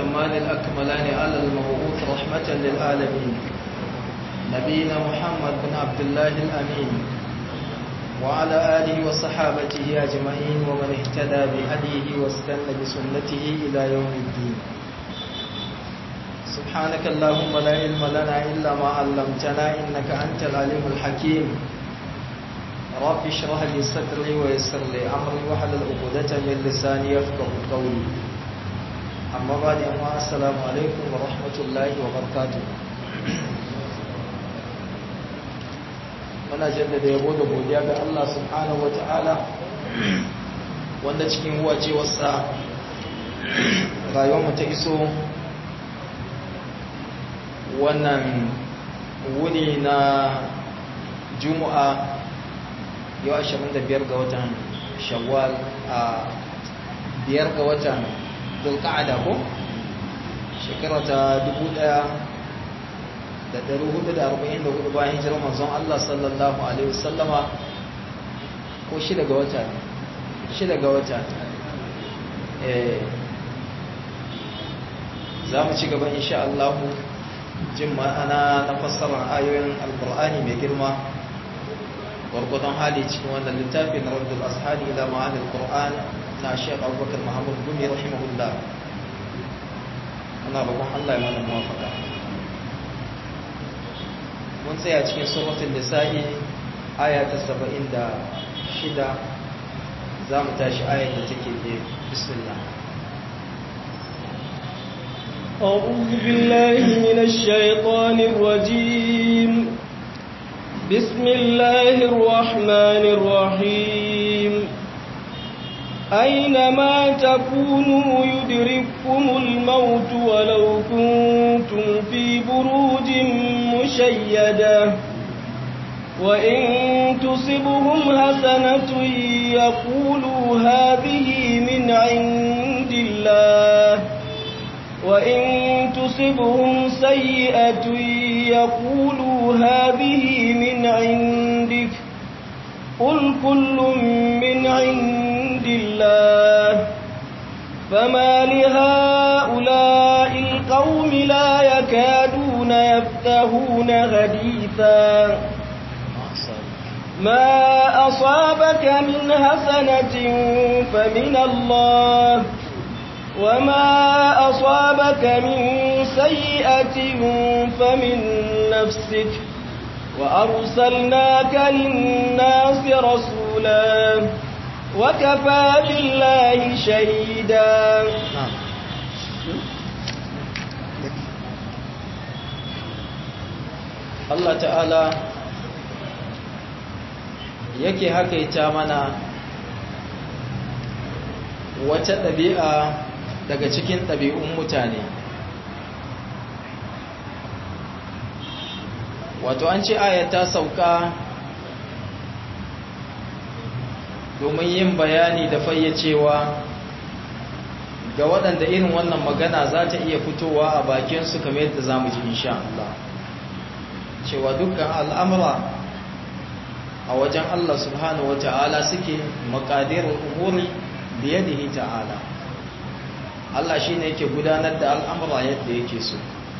الأتمان الأكملان على المبعوث رحمة للعالمين نبينا محمد بن عبد الله الأمين وعلى آله وصحابته أجمعين ومن اهتدى بهديه واستنى بسنته إلى يوم الدين سبحانك اللهم لا علم لنا إلا ما علمتنا إنك أنت العليم الحكيم رب اشرح لي صدري ويسر لي أمري واحلل عقدة من لساني يفقه قولي أما بعد أما السلام عليكم ورحمة الله وبركاته muna jaddada yabo da godiya ga Allah subhanahu wata'ala wanda cikin wacewarsa rayuwarmu ta iso wannan wuni na juma'a yau 25 ga watan shawwal a biyar ga watan dulka'ada ko shekara ta 1444 bayan hijirar manzon Allah sallallahu alaihi wasallama ko shida ga wata shida ga wata eh za mu ci gaba insha Allah jin ma'ana na fassarar ayoyin alkur'ani mai girma gwargwadon hali cikin wannan littafin raddul ashari ila ma'anil qur'an na Sheikh Abubakar Muhammad Gumi rahimahullah ana roƙon Allah ya mana muwafaka mun tsaya cikin suratul nisa'i aya ta 76 za mu tashi ayar da take da bismillah أعوذ بالله من الشيطان الرجيم بسم الله الرحمن الرحيم أينما تكونوا يدرككم الموت ولو كنتم في بروج مشيدة وإن تصبهم حسنة يقولوا هذه من عند الله وإن تصبهم سيئة يقولوا هذه من عندك قل كل من عند الله فما لهؤلاء القوم لا يكادون يفتهون حديثا ما أصابك من حسنة فمن الله وما أصابك من سيئة فمن نفسك وأرسلناك للناس رسولا وكفى بالله شهيدا Allah ta'ala yake hakaita mana wata ɗabi'a daga cikin ɗabi'un mutane wato an ce aya ta sauka domin yin bayani da fayyacewa ga waɗanda irin wannan magana za ta iya fitowa a bakinsu kamar yadda za mu ji insha Allah cewa dukkan al'amura a wajen Allah subhanahu wa ta'ala suke makadirin umuri biyadihi ta'ala Allah shi ne yake gudanar da al'amura yadda yake so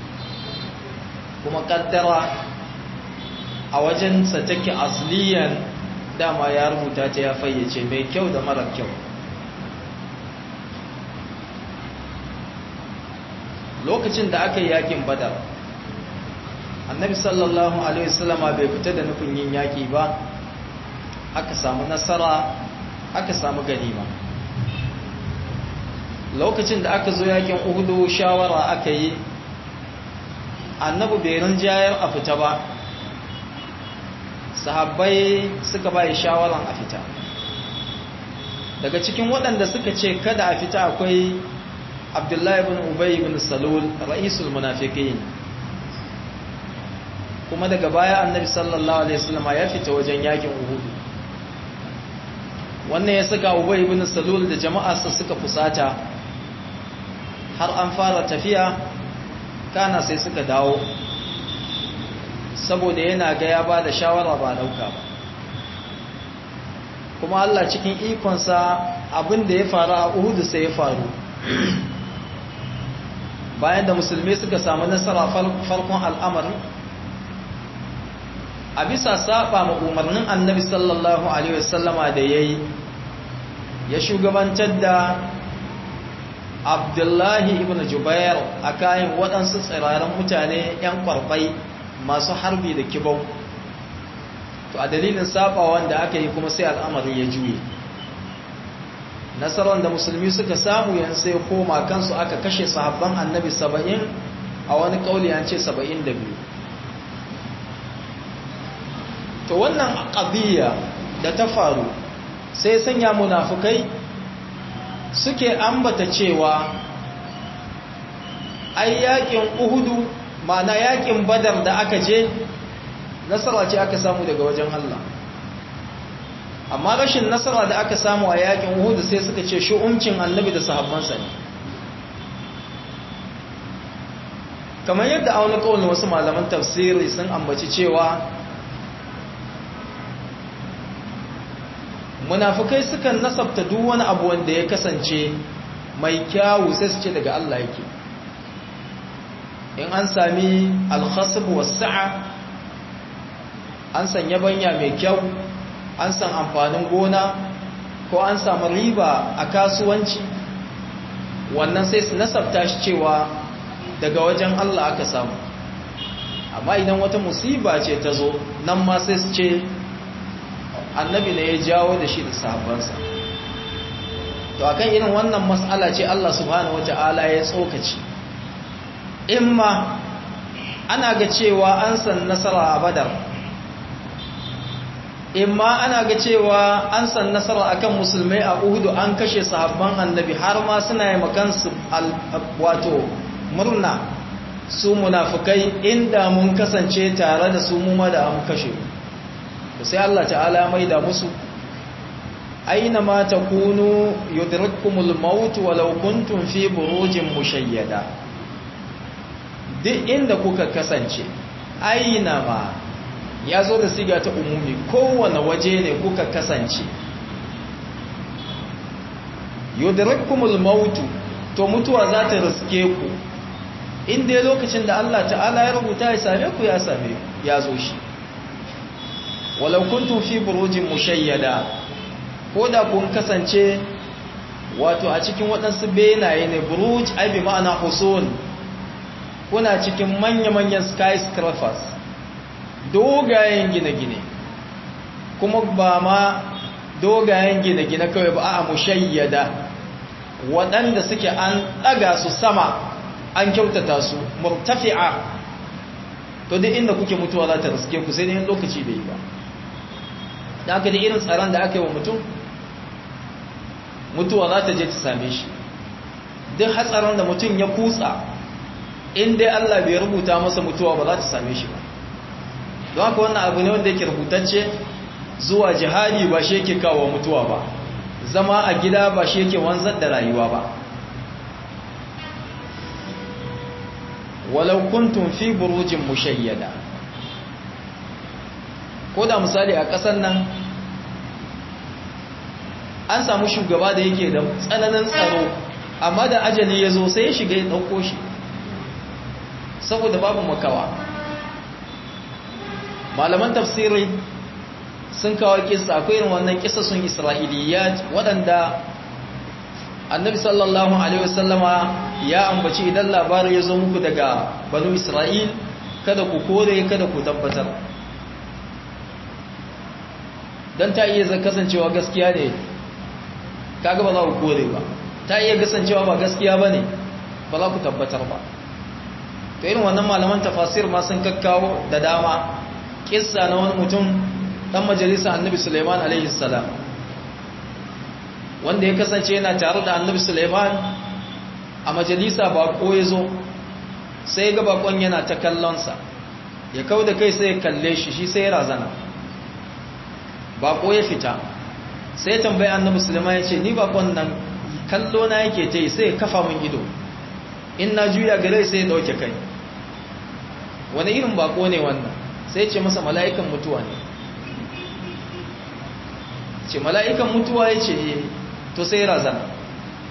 kuma kaddara a wajensa take asliyan dama ya rubuta ta ya fayyace mai kyau da mara kyau lokacin da aka yi yakin badar annabi sallallahu alaihi wasallama bai fita da nufin yin yaki ba aka samu nasara aka samu ganima lokacin da aka zo yakin uhudu shawara aka yi annabi bai rinjayar a fita ba sahabbai suka bai shawaran a fita daga cikin waɗanda suka ce kada a fita akwai abdullahi ibn ubay ibn salul ra'isul munafiqin kuma daga baya annabi sallallahu alaihi wasallam ya fita wajen yakin uhud wannan ya saka ubay ibn salul da jama'arsa suka fusata har an fara tafiya kana sai suka dawo saboda yana ga ya ba da shawara ba dauka ba kuma Allah cikin ikonsa abin da ya faru a Uhud sai ya faru bayan da musulmi suka samu nasara farkon al'amari a bisa saba ma umarnin annabi sallallahu alaihi wasallama da ya yi ya shugabantar da abdullahi ibn jubair a kayan waɗansu tsirarin mutane 'yan kwarfai masu harbi da kibau to a dalilin saba wanda aka yi kuma sai al'amari ya juye nasarar da musulmi suka samu yan sai koma kansu aka kashe sahabban annabi saba'in a wani kauli an ce saba'in da biyu to wannan ƙabiya da ta faru sai sanya munafukai suke ambata cewa ai yakin uhudu ma'ana yakin badar da aka je nasara ce aka samu daga wajen Allah amma rashin nasara da aka samu a yakin uhudu sai suka ce shu'umcin annabi da sahabbansa ne kamar yadda a wani kawai wasu malaman tafsiri sun ambaci cewa munafukai sukan nasabta duk wani abu wanda ya kasance mai kyawu sai su ce daga Allah yake in an sami alkhasab wasa'a an sanya banya mai kyau an san amfanin gona ko an samu riba a kasuwanci wannan sai su nasabta shi cewa daga wajen Allah aka samu amma idan wata musiba ce ta zo nan ma sai su ce annabi ne ya jawo da shi da sahabbansa to akan irin wannan mas'ala ce Allah subhanahu wata'ala ya tsokaci imma ana ga cewa an san nasara a badar imma ana ga cewa an san nasara akan musulmai a uhudu an kashe sahabban annabi har ma suna yi makansu wato murna su munafukai inda mun kasance tare da su mu ma da an kashe sai Allah ta'ala mai da musu aina ma takunu yudrikumul maut walau kuntum fi burujin mushayyada duk inda kuka kasance aina ma ya zo da siga ta umumi kowane waje ne kuka kasance yudrikumul maut to mutuwa za ta riske ku inda lokacin da Allah ta'ala ya rubuta ya same ku ya same ya zo shi walau kuntum fi burujin mushayyada ko da kun kasance wato a cikin waɗansu benaye ne buruj ai bi ma'ana husun kuna cikin manya-manyan skyscrapers dogayen gine-gine kuma ba ma dogayen gine-gine kawai ba a mushayyada waɗanda suke an ɗaga su sama an kyautata su murtafi'a to duk inda kuke mutuwa za ta riske ku sai dai lokaci bai yi ba da aka da irin tsaron da aka yi wa mutum mutuwa za ta je ta same shi duk hatsarin da mutum ya kutsa in dai Allah bai rubuta masa mutuwa ba za ta same shi ba don haka wannan abu ne wanda yake rubutacce zuwa jihadi ba shi yake kawo mutuwa ba zama a gida ba shi yake wanzar da rayuwa ba walau kuntum fi burujin mushayyada ko da misali a ƙasar nan an samu shugaba da yake da tsananin tsaro amma da ajali ya zo sai ya shiga ya ɗauko shi saboda babu makawa malaman tafsiri sun kawo kisa akwai irin wannan kisa sun isra'iliyat waɗanda annabi sallallahu alaihi wasallama ya ambaci idan labarin ya zo muku daga banu isra'il kada ku kore kada ku tabbatar don ta iya kasancewa gaskiya ne kaga ba za ku kore ba ta iya kasancewa ba gaskiya ba ne ba za ku tabbatar ba to irin wannan malaman tafasir ma sun kakkawo da dama kissa na wani mutum dan majalisa annabi suleiman alaihi salam wanda ya kasance yana tare da annabi suleiman a majalisa bako ya zo sai ga bakon yana ta kallonsa ya kau da kai sai ya kalle shi shi sai ya razana bako ya fita sai tambayi annabi sulaiman ya ce ni bakon nan kallo na yake ta yi sai ya kafa min ido in na juya gare sai ya dauke kai wani irin bako ne wannan sai ce masa mala'ikan mutuwa ne ce mala'ikan mutuwa ya ce to sai razana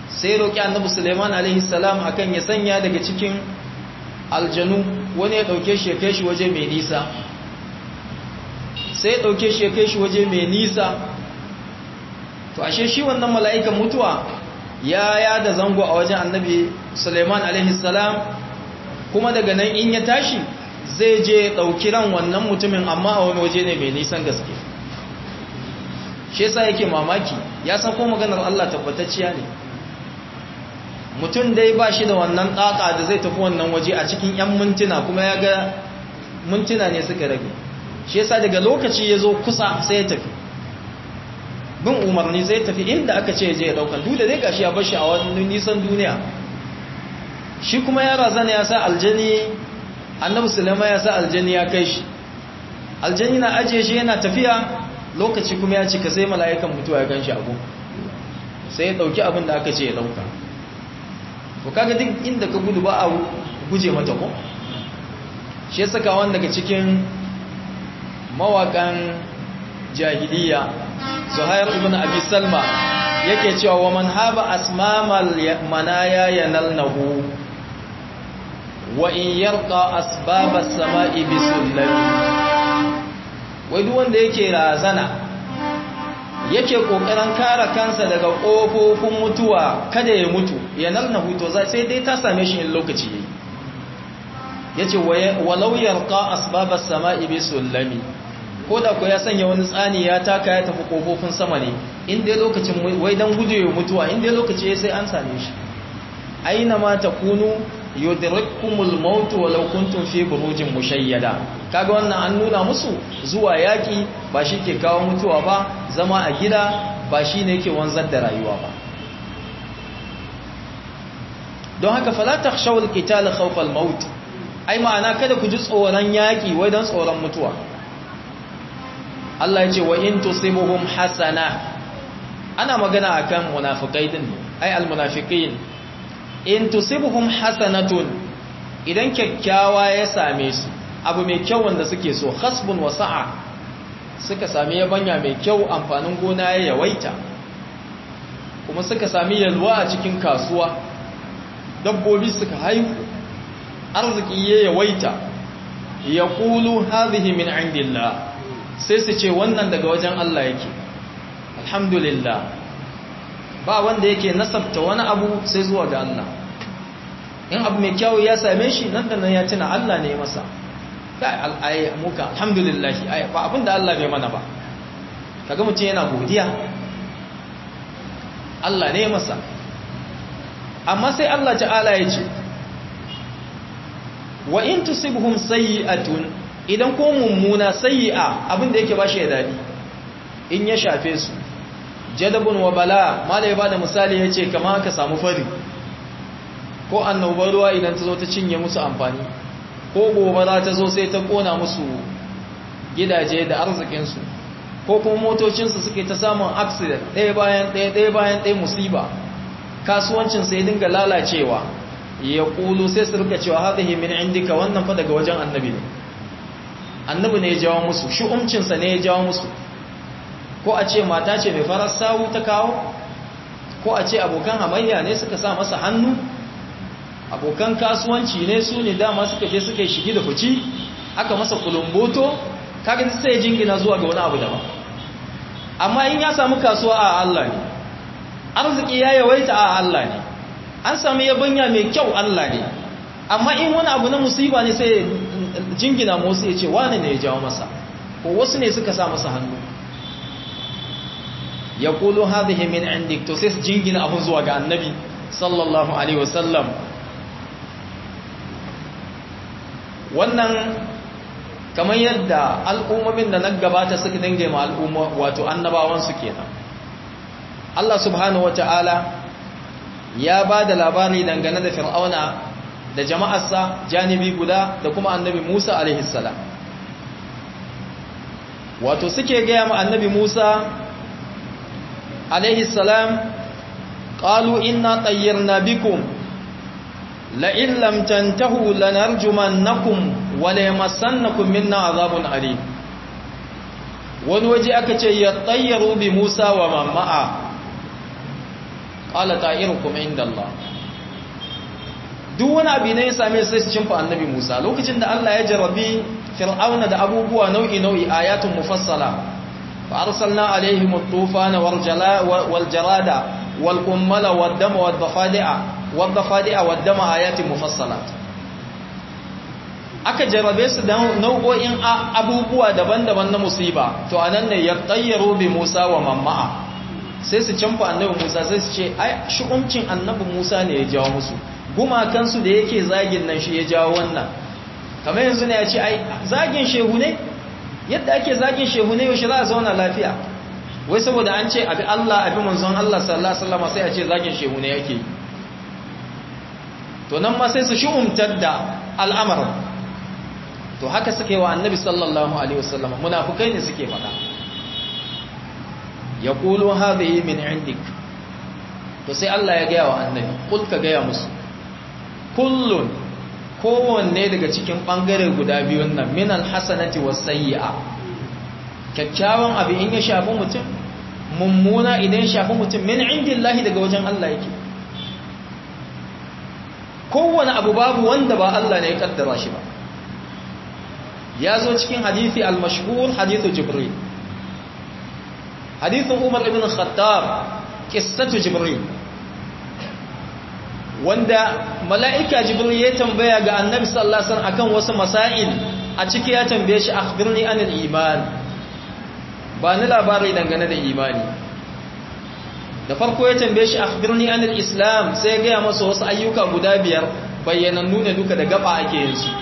sai roƙi annabi suleiman alaihi salam akan ya sanya daga cikin aljanu wani ya ɗauke shi ya kai shi waje mai nisa sai ya ɗauke shi ya kai shi waje mai nisa to ashe shi wannan mala'ikan mutuwa ya ya da zango a wajen annabi suleiman alaihi salam kuma daga nan in ya tashi zai je ɗauki ran wannan mutumin amma a wani waje ne mai nisan gaske shi yasa yake mamaki ya san ko maganar Allah tabbatacciya ne mutum dai ba shi da wannan ɗaƙa da zai tafi wannan waje a cikin 'yan mintuna kuma ya ga mintuna ne suka rage shi yasa daga lokaci ya zo kusa sai ya tafi bin umarni zai tafi inda aka ce je ya ɗaukan duk da dai gashi ya bashi a wani nisan duniya shi kuma ya razana ya sa aljani annabi sulaiman ya sa aljani ya kai shi aljani na ajiye shi yana tafiya lokaci kuma ya cika sai mala'ikan mutuwa ya gan shi abu sai ya ɗauki abin da aka ce ya ɗauka to kaga duk inda ka gudu ba a guje mata ko shi saka wanda daga cikin mawakan jahiliya zuhair ibn abi salma yake cewa wa man haba asmamal manaya yanalnahu wa in yarqa asbabas sama'i bisullami wai duk wanda yake razana yake kokarin kare kansa daga kofofin mutuwa kada ya mutu ya nalna huto sai dai ta same shi in lokaci yayi yace walau yarqa asbabas sama'i bi sulami koda ko ya sanya wani tsani ya taka ya tafi kofofin sama ne in dai lokacin wai dan gujewa mutuwa in dai lokaci sai an same shi aina ma takunu yudrikumul maut walau kuntum fi burujin mushayyada kaga wannan an nuna musu zuwa yaki ba shi ke kawo mutuwa ba zama a gida ba shi ne yake wanzar da rayuwa ba don haka fala takhshawul qital khawfal maut ai ma'ana kada ku ji tsoron yaki wai dan tsoron mutuwa Allah ya ce wa in tusibuhum hasana ana magana akan munafikai din ai almunafiqin in tusibuhum hasanatun idan kyakkyawa ya same su abu mai kyau wanda suke so hasbun wasa'a suka sami yabanya mai kyau amfanin gona ya yawaita kuma suka sami yalwa a cikin kasuwa dabbobi suka haihu arziki ya yawaita ya kulu hadhihi min indillah sai su ce wannan daga wajen Allah yake alhamdulillah ba wanda yake nasabta wani abu sai zuwa ga Allah in abu mai kyau ya same shi nan da nan ya tuna Allah ne masa kai ai muka alhamdulillah ai ba abin da Allah bai mana ba kaga mutum yana godiya Allah ne masa amma sai Allah ta'ala ya ce wa in tusibhum sayyi'atun idan ko mummuna sayyi'a abin da yake bashi ya dadi in ya shafe su jadabun wa bala malai ba da misali ya ce kama ka samu fari ko annobar ruwa idan ta zo ta cinye musu amfani ko gobara ta zo sai ta kona musu gidaje da arzikinsu ko kuma motocinsu suke ta samun accident ɗaya bayan ɗaya ɗaya bayan ɗaya musiba kasuwancinsa ya dinga lalacewa ya ƙulu sai su rika cewa haɗe min indika wannan fa daga wajen annabi ne annabi ne ya jawo musu shi'umcinsa ne ya jawo musu ko a ce mata ce mai farar sawu ta kawo ko a ce abokan hamayya ne suka sa masa hannu abokan kasuwanci ne su ne dama suka je suka yi shigi da fuci aka masa kulumboto kaga sai jingina zuwa ga wani abu daban amma in ya samu kasuwa a Allah ne arziki ya yawaita a Allah ne an samu yabanya mai kyau Allah ne amma in wani abu na musiba ne sai jingina musu ya ce wani ne ya jawo masa ko wasu ne suka sa masa hannu ya kulu hadhihi min indik to sai jingina abun zuwa ga annabi sallallahu alaihi wasallam wannan kamar yadda al'ummomin da nan gabata suka dinga ma al'umma wato annabawan su kenan Allah subhanahu wata'ala ya ba da labari dangane da fir'auna da jama'arsa janibi guda da kuma annabi Musa alaihi salam wato suke gaya ma annabi Musa alaihi salam qalu inna tayyarna bikum la in lam tantahu lanarjumannakum wa la yamassannakum minna azabun alim wani waje aka ce ya tayyaru bi Musa wa mamma'a qala ta'irukum indallah duk wani abu ne ya same sai su cimfa annabi Musa lokacin da Allah ya jarabi fir'auna da abubuwa nau'i nau'i ayatun mufassala fa arsalna alaihim at-tufana wal jarada wal qummala wad dama wad dafadi'a wad dafadi'a wad dama ayatin mufassalat aka jarabe su da nau'o'in abubuwa daban-daban na musiba to anan ne ya tayyaru bi Musa wa mamma'a sai su canfa annabi Musa sai su ce ai shukuncin annabi Musa ne ya jawo musu gumakansu da yake zagin nan shi ya jawo wannan kamar yanzu ne ya ce ai zagin shehu ne yadda ake zagin shehu ne yaushe za a zauna lafiya wai saboda an ce abi Allah abi manzon Allah sallallahu alaihi wasallam sai a ce zagin shehu ne yake to nan ma sai su shi'umtar da al'amarin to haka suke wa annabi sallallahu alaihi wasallam munafikai ne suke faɗa yaqulu hadhihi min indik to sai Allah ya gaya wa annabi kul ka gaya musu kullun kowanne daga cikin bangare guda biyun nan min alhasanati wasayyi'a kyakkyawan abu in ya shafi mutum mummuna idan ya shafi mutum min indillahi daga wajen Allah yake kowane abu babu wanda ba Allah ne ya kaddara shi ba ya zo cikin hadithi al-mashhur hadithu jibril hadithin umar ibn khattab qissatu jibril wanda mala'ika jibril ya tambaya ga annabi sallallahu alaihi wasallam akan wasu masail a ciki ya tambaye shi akhbirni anil iman ba ni labari dangane da imani da farko ya tambaye shi akhbirni anil islam sai ya ga masa wasu ayyuka guda biyar bayyanannu ne duka da gaba ake yin su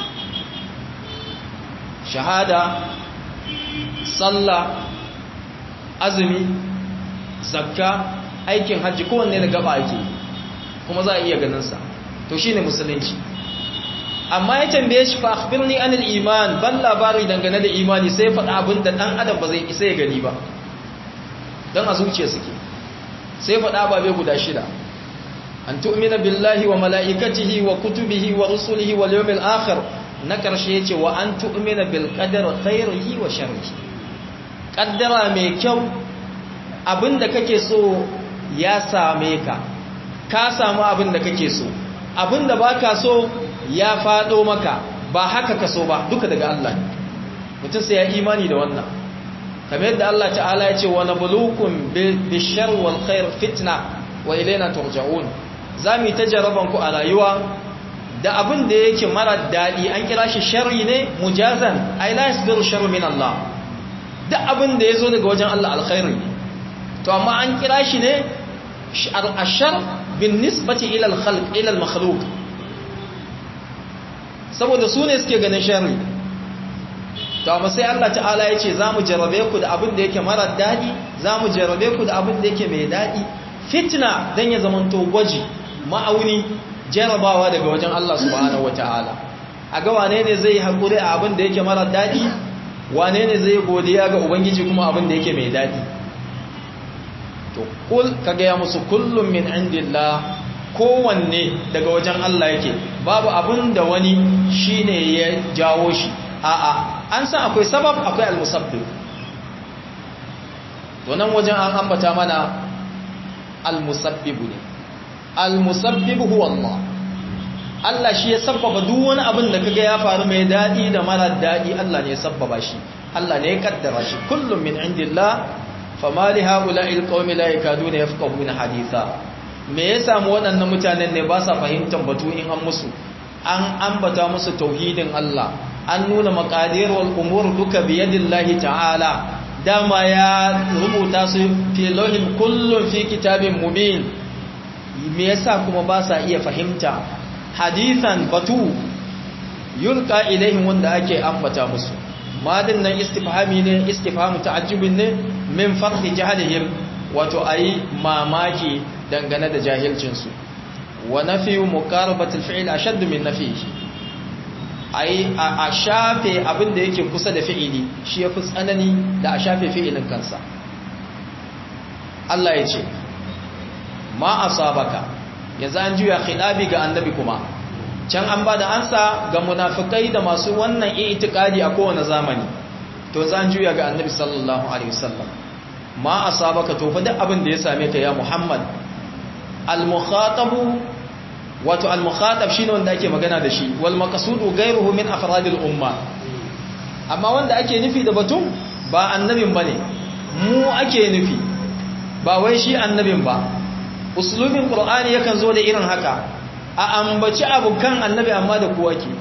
shahada sallah azumi zakka aikin hajji kowanne da gaba ake kuma za a iya ganinsa to shi ne musulunci amma ya tambaye shi fa akhbirni anil iman ban labari dangane da imani sai faɗa abin da ɗan adam ba zai isa ya gani ba don a zuciya suke sai faɗa babe guda shida an tu'mina billahi wa mala'ikatihi wa kutubihi wa rusulihi wal yawmil akhir na ƙarshe ya ce wa an tu'mina bil qadar khairihi wa sharrihi ƙaddara mai kyau abinda kake so ya same ka ka samu abinda kake so abinda baka so ya fado maka ba haka ka so ba duka daga Allah mutum sai ya imani da wannan kamar yadda Allah ta'ala ya ce wa nabluukum bishar wal khair fitna wa ilayna turja'un zamu ta jaraban ku a rayuwa da abin da yake mara daɗi an kira shi sharri ne mujazan ai la yasbiru sharru min Allah duk abin da yazo daga wajen Allah alkhairi to amma an kira shi ne ashar bin nisbati ila al-khalq ila al-makhluq saboda su ne suke ganin sharri to amma sai Allah ta'ala ya ce zamu jarrabe ku da abin da yake mara daɗi zamu jarrabe ku da abin da yake mai daɗi fitna dan ya zamanto gwaji ma'auni jarabawa daga wajen Allah subhanahu wata'ala a ga wane ne zai haƙuri a abin da yake mara daɗi wane ne zai godiya ga ubangiji kuma abin da yake mai daɗi to kul ka gaya musu kullum min indillah kowanne daga wajen Allah yake babu abin da wani shine ya jawo shi a'a an san akwai sabab akwai almusabbib to nan wajen an ambata mana almusabbibu ne al-musabbib huwa Allah Allah shi ya sabbaba duk wani abin da kaga ya faru mai dadi da mara dadi Allah ne ya sabbaba shi Allah ne ya kaddara shi kullum min indillah fama li haula'il qaumi la yakaduna yafqahuna haditha me ya samu waɗannan mutanen ne ba sa fahimtar batu in an musu an ambata musu tauhidin Allah an nuna maqadir wal umur duka bi yadillahi ta'ala dama ya rubuta su fi lawhin kullun fi kitabin mubin me yasa kuma ba sa iya fahimta hadithan batu yulqa ilaihim wanda ake ambata musu madin nan istifhami ne istifhamu ta'ajjubin ne min farhi jahlihim wato ayi mamaki dangane da jahilcin su wa nafiyu muqarabatil fi'l ashadd min nafihi ayi a shafe abin da yake kusa da fi'ili shi yafi tsanani da a shafe fi'ilin kansa Allah ya ce ma asabaka yanzu an juya khilabi ga annabi kuma can an bada ansa ga munafikai da masu wannan i'tiqadi a kowane zamani to yanzu an juya ga annabi sallallahu alaihi wasallam ma asabaka to fa duk abin da ya same ka ya Muhammad al-mukhatabu wato al-mukhatab shine wanda ake magana da shi wal maqsudu ghayruhu min afradil umma amma wanda ake nufi da batun ba annabin bane mu ake nufi ba wai shi annabin ba uslubin qur'ani yakan zo da irin haka a ambaci abukan annabi amma da kowa ke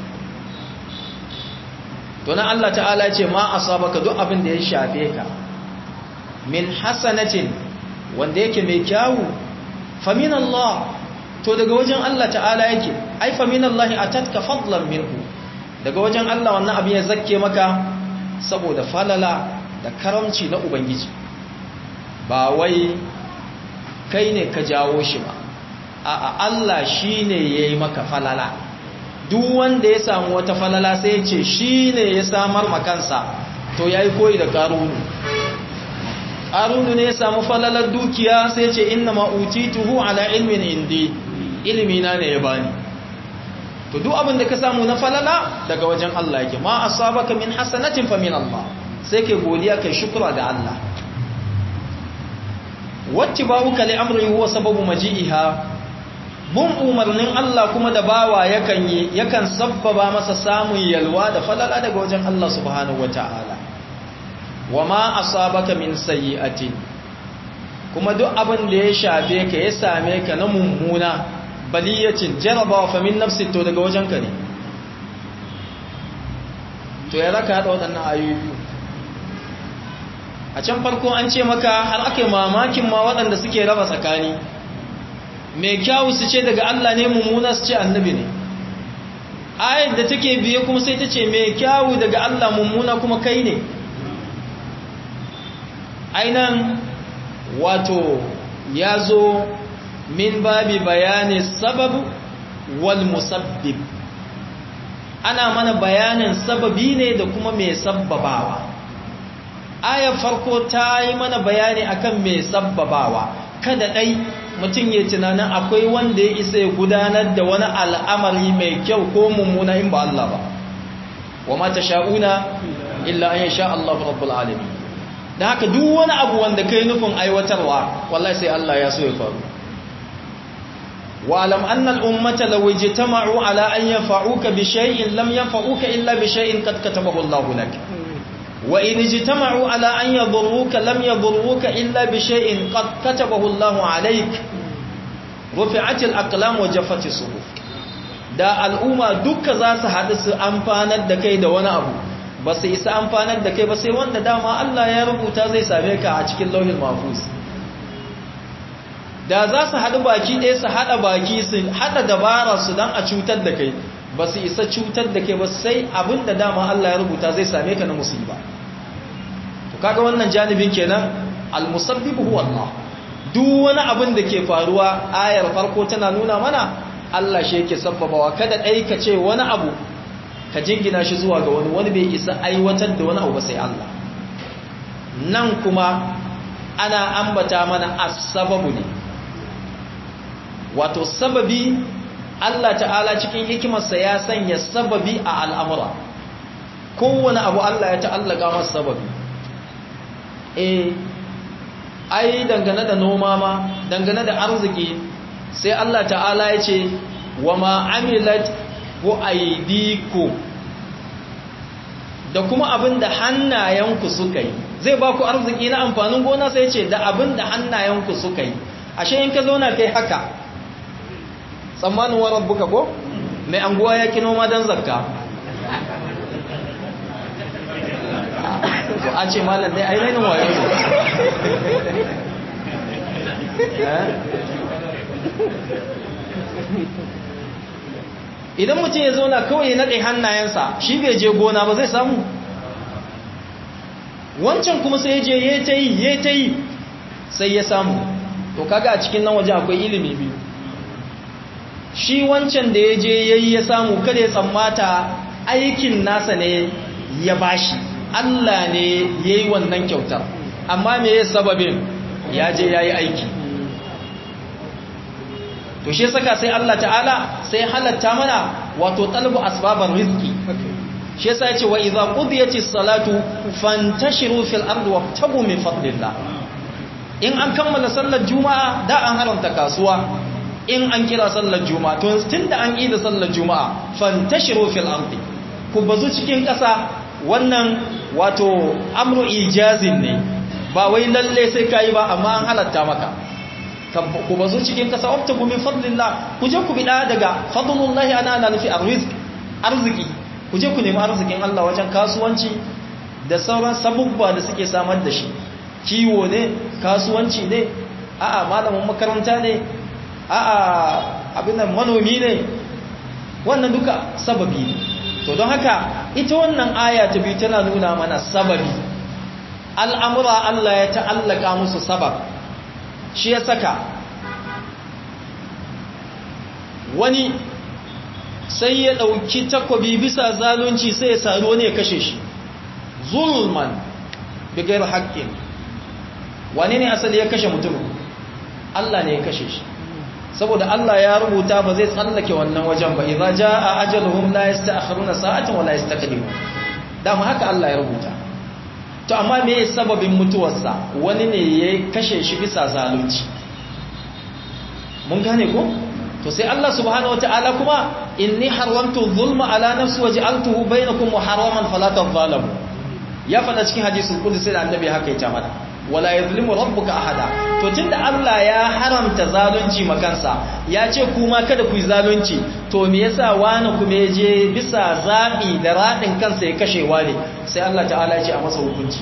to nan Allah ta'ala ya ce ma asabaka duk abin da ya shafe ka min hasanatin wanda yake mai kyawu famin Allah to daga wajen Allah ta'ala yake ai famin Allah atatka fadlan minhu daga wajen Allah wannan abin ya zakke maka saboda falala da karamci na ubangiji ba wai kai ne ka jawo shi ba a'a Allah shine yayi maka falala duk wanda ya samu wata falala sai ya ce shine ya samar makansa to yayi koyi da karunu karunu ne ya samu falalar dukiya sai ya ce inna ma utituhu ala ilmin indi ilimi na ne ya bani to duk abin da ka samu na falala daga wajen Allah yake ma asabaka min hasanatin fa min Allah sai kai godiya kai shukra ga Allah wattiba'uka li amri huwa sababu maji'iha bun umarnin Allah kuma da bawa yakan yi yakan sabbaba masa samun yalwa da falala daga wajen Allah subhanahu wata'ala wama asabaka min sayyi'atin kuma duk abin da ya shafe ka ya same ka na mummuna baliyacin jarabawa fa min nafsi to daga wajen ka ne to ya raka hada waɗannan ayoyi a can farko an ce maka har aka yi mamakin ma waɗanda suke raba tsakani mai kyawu su ce daga Allah ne mummuna su ce annabi ne ayat da take biye kuma sai ta ce mai kyawu daga Allah mummuna kuma kai ne ainan wato ya zo min babi bayani sababu wal musabbib ana mana bayanin sababi ne da kuma mai sabbabawa ayar farko ta yi mana bayani akan mai sabbabawa kada ɗai mutum ya tunanin akwai wanda ya isa ya gudanar da wani al'amari mai kyau ko mummuna in ba Allah ba wa mata sha'una illa an sha Allah rabbul alamin da haka duk wani abu wanda kai nufin aiwatarwa wallahi sai Allah ya so ya faru wa'alam annal ummata law ijtama'u ala an yanfa'uka bi shay'in lam yanfa'uka illa bi shay'in qad katabahu Allahu lak wa in ijtama'u ala an yadurruka lam yadurruka illa bi shay'in qad katabahu Allahu alayk rufi'at al-aqlam wa jaffat as-suhuf da al'umma duka za su haɗu su amfanar da kai da wani abu ba su isa amfanar da kai ba sai wanda dama Allah ya rubuta zai same ka a cikin lauhin mahfuz da za su haɗu baki ɗaya su haɗa baki su haɗa dabara su don a cutar da kai ba su isa cutar da kai ba sai abin da dama Allah ya rubuta zai same ka na musiba to kaga wannan janibin kenan al-musabbibu huwa Allah duk wani abin da ke faruwa ayar farko tana nuna mana Allah shi yake sabbabawa kada ɗai ka ce wani abu ka jingina shi zuwa ga wani wani bai isa aiwatar da wani abu ba sai Allah nan kuma ana ambata mana as-sababu ne wato sababi Allah ta'ala cikin hikimarsa ya sanya sababi a al'amura kowane abu Allah ya ta'allaka masa sababi eh ai dangane da noma ma dangane da arziki sai Allah ta'ala ya ce wa ma'amilat ko aidiku da kuma abin da hannayenku suka yi zai ba ku arziki na amfanin gona sai ce da abin da hannayenku suka yi ashe in ka zauna kai haka tsammanin wa rabbuka ko mai anguwa ya kino ma don zakka a ce malam dai ainihin wayo idan mutum ya zauna kawai na ɗai hannayensa shi bai je gona ba zai samu wancan kuma sai ya je ya ta yi ya ta yi sai ya samu to kaga a cikin nan waje akwai ilimi biyu shi wancan da ya je ya yi ya samu kada ya tsammata aikin nasa ne ya bashi Allah ne ya yi wannan kyautar amma me ya sababin ya je ya yi aiki to shi saka sai Allah ta'ala sai halatta mana wato talbu asbabar rizki shi yasa yace wa idza qudiyatis salatu fantashiru fil ardi wabtagu min fadlillah in an kammala sallar juma'a da an haramta kasuwa in an kira sallar juma'a to tunda an yi da sallar juma'a fantashiru fil ardi ku bazu cikin ƙasa wannan wato amru ijazin ne ba wai lalle sai kai ba amma an halatta maka ku bazu cikin ƙasa wabtagu min fadlillah ku je ku bida daga fadlullahi ana ana nufi arzik arziki ku je ku nemi arzikin Allah wajen kasuwanci da sauran sabubba da suke samar da shi kiwo ne kasuwanci ne a'a malamin makaranta ne a'a abin manomi ne wannan duka sababi ne to don haka ita wannan aya ta biyu tana nuna mana sababi al'amura Allah ya ta'allaka musu sabab shi ya saka wani sai ya ɗauki takobi bisa zalunci sai ya saro ne ya kashe shi zulman bigar haƙƙin wani ne asali ya kashe mutum Allah ne ya kashe shi saboda Allah ya rubuta ba zai tsallake wannan wajen ba idza jaa ajaluhum la yasta'khiruna sa'atan wa la yastaqdimun dama haka Allah ya rubuta to amma me sababin mutuwarsa wani ne ya kashe shi bisa zalunci mun gane ko to sai Allah subhanahu wataala kuma inni haramtu dhulma ala nafsi wa ja'altuhu bainakum muharraman fala tadhalamu ya fada cikin hadisul qudsi da annabi haka ya mana wala yuzlimu rabbuka ahada to tunda Allah ya haramta zalunci makansa ya ce kuma kada ku yi zalunci to me yasa wani kuma ya je bisa zabi da radin kansa ya kashe wani sai Allah ta'ala ya ce a masa hukunci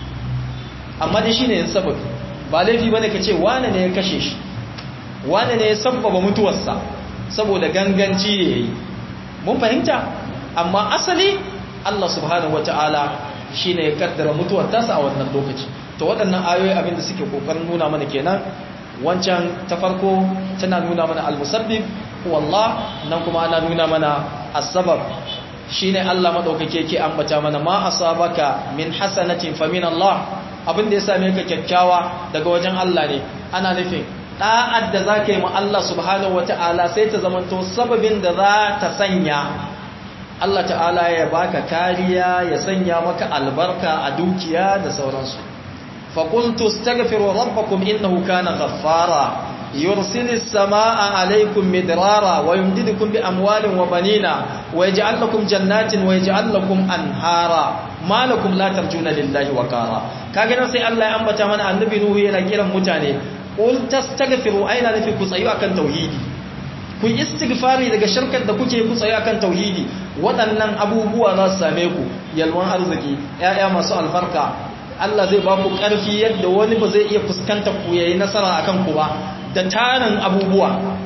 amma dai shine yin sababi ba laifi bane ka ce wani ne ya kashe shi wani ne ya sabbaba mutuwarsa saboda ganganci ne yayi mun fahimta amma asali Allah subhanahu wataala shine ya kaddara mutuwar tasa a wannan lokaci to waɗannan ayoyi abinda suke kokarin nuna mana kenan wancan ta farko tana nuna mana al-musabbib wallah nan kuma ana nuna mana as-sabab shine Allah madaukake yake ambata mana ma asabaka min hasanatin fa min Allah abinda ya same ka kyakkyawa daga wajen Allah ne ana nufin da'ad da zaka yi ma Allah subhanahu wataala sai ta zamanto sababin da za ta sanya Allah ta'ala ya baka kariya ya sanya maka albarka a dukiya da sauransu فقلت استغفروا ربكم إنه كان غفارا يرسل السماء عليكم مدرارا ويمددكم بأموال وبنين ويجعل لكم جنات ويجعل لكم أنهارا ما لكم لا ترجون لله وقارا كاغنا سي الله يا أنبتا من النبي نوح yana kiran mutane qul tastaghfiru aina nafi ku tsayu akan tauhidi ku istighfari daga shirkar da kuke ku tsayu akan tauhidi waɗannan abubuwa za su same ku yalwan arziki ƴaƴa masu albarka Allah zai ba ku ƙarfi yadda wani ba zai iya fuskantar ku yayi nasara akan ku ba da tarin abubuwa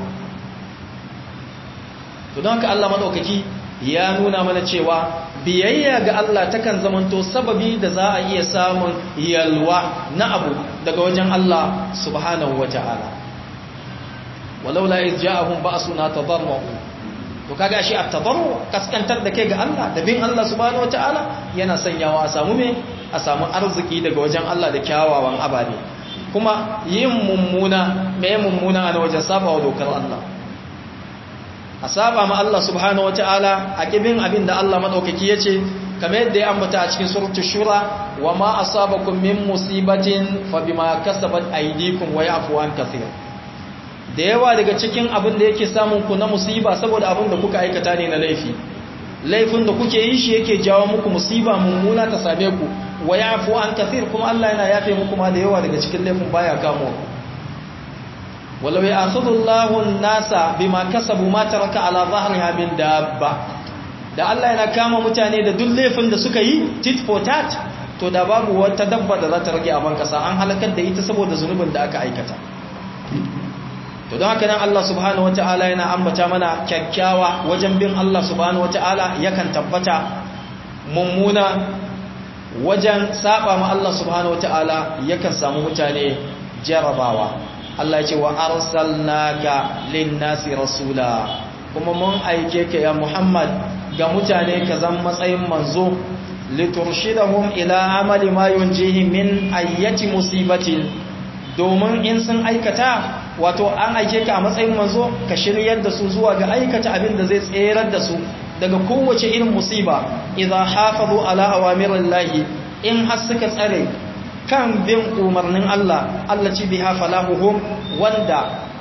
to don haka Allah madaukaki ya nuna mana cewa biyayya ga Allah takan zamanto sababi da za a iya samun yalwa na abu daga wajen Allah subhanahu wata'ala walaula iz ja'ahum ba'suna tadarru to kaga shi at-tadarru kaskantar da kai ga Allah da bin Allah subhanahu wata'ala yana sanyawa a samu me a samu arziki daga wajen Allah da kyawawan ababe kuma yin mummuna me mummuna a wajen saba wa dokar Allah a saba ma Allah subhanahu wataala a kibin abin da Allah madaukaki yace kamar yadda ya ambata a cikin suratul shura wa ma asabakum min musibatin fa bima kasabat aydikum wa ya'fu an kathir da yawa daga cikin abin da yake samun ku na musiba saboda abin da kuka aikata ne na laifi laifin da kuke yi shi yake jawo muku musiba mummuna ta same ku wa yafu an kathir kuma Allah yana yafe muku ma da yawa daga cikin laifin baya kamo walau ya'khudhu Allahu an-nasa bima kasabu ma taraka ala dhahriha min dabba da Allah yana kama mutane da duk laifin da suka yi tit for tat to da babu wata dabba da za ta rage a ban kasa an halakar da ita saboda zunubin da aka aikata to don haka nan Allah subhanahu wataala yana ambata mana kyakkyawa wajen bin Allah subhanahu wataala yakan tabbata mummuna wajen saba ma Allah subhanahu wataala yakan samu mutane jarabawa Allah ya ce wa arsalnaka lin-nasi rasula kuma mun aike ka ya Muhammad ga mutane ka zan matsayin manzo liturshidahum ila amali ma yunjihim min ayyati musibatin domin in sun aikata wato an aike ka a matsayin manzo ka shiryar da su zuwa ga aikata abin da zai tserar da su daga kowace irin musiba idan hafazu ala awamirillahi in har suka tsare kan bin umarnin Allah Allah ci biha falahuhum wanda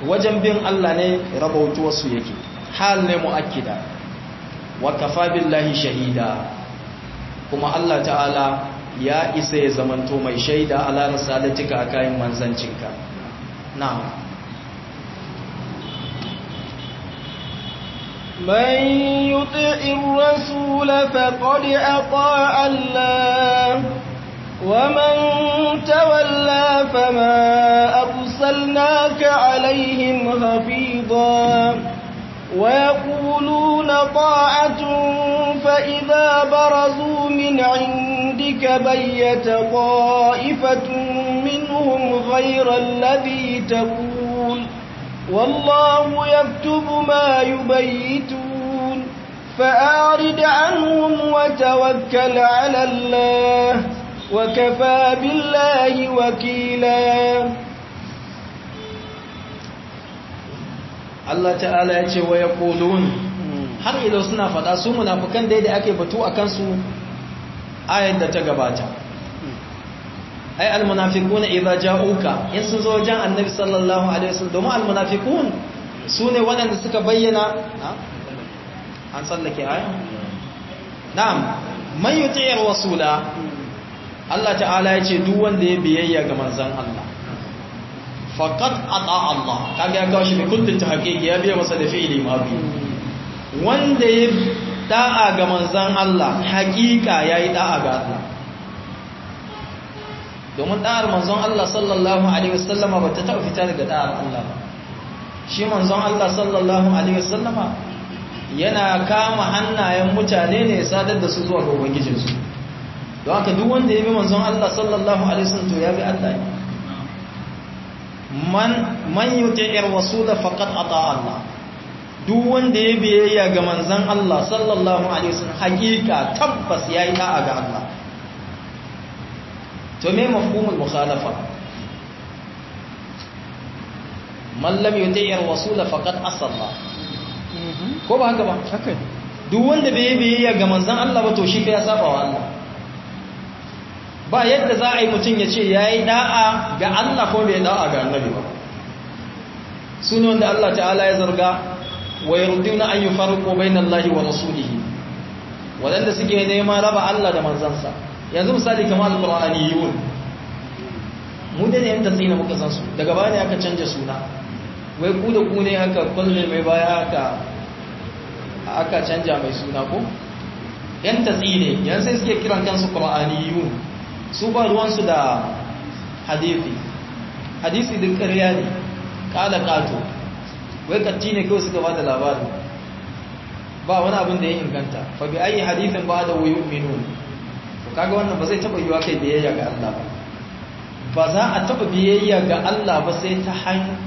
wajen bin Allah ne rabautuwarsu yake hal ne mu'akkida wa kafa billahi shahida kuma Allah ta'ala ya isa ya zamanto mai shaida ala risalatika a kayan manzancinka na'am من يطع الرسول فقد أطاع الله ومن تولى فما أرسلناك عليهم حفيظا ويقولون طاعة فإذا برزوا من عندك بيت طائفة منهم غير الذي تقول والله يكتب ما يبيتون فأعرض عنهم وتوكل على الله وكفى بالله وكيلا Allah ta'ala ya ce wa ya ƙolon har idan suna faɗa su munafukan daidai ake batu a kansu ayar da ta gabata ai almunafiquna idza ja'uka in sun zo wajen annabi sallallahu alaihi wasallam domin almunafiqun sune waɗanda suka bayyana an tsallake aya na'am man yuti'ir rasula Allah ta'ala ya ce duk wanda ya biyayya ga manzon Allah faqad ata Allah kaga ya kawo shi bi kullin tahqiqi ya biya masa da fi'ili mabi wanda ya da'a ga manzon Allah haƙiƙa yayi da'a ga Allah domin da'ar manzon Allah sallallahu alaihi wasallama bata taɓa fita daga da'ar Allah ba shi manzon Allah sallallahu alaihi wasallama yana kama hannayen mutane ne sadar da su zuwa ga ubangijinsu don haka duk wanda ya bi manzon Allah sallallahu alaihi wasallam to ya bi Allah ne man man yuti'ir rasul faqad ata Allah duk wanda ya biyayya ga manzon Allah sallallahu alaihi wasallam hakika tabbas yayi da'a ga Allah to me mafhumul mukhalafa man lam yuti'ir rasul faqad asalla ko ba haka ba haka duk wanda bai biyayya ga manzon Allah ba to shi fa ya saba wa Allah ba yadda za a yi mutum ya ce ya yi da'a ga Allah ko bai da'a ga annabi ba su ne wanda Allah ta'ala ya zarga wa yi rudina an yi farko bai na Allah wa rasulihi waɗanda suke nema raba Allah da manzansa yanzu misali kamar al-ƙur'ani yiwun mu da ne yadda tsina muka san su daga baya ne aka canja suna wai ku da ku ne aka kwalle mai baya aka aka canja mai suna ko yan tatsine yan sai suke kiran kansu qur'aniyun su ba ruwansu da hadisi hadisi duk ƙarya ne ƙala ƙato wai katti ne kawai suka ba da labari ba wani abin da ya inganta fa bi ayi hadisin ba da wuyu minun to kaga wannan ba zai taba yiwa kai biyayya ga Allah ba ba za a taba biyayya ga Allah ba sai ta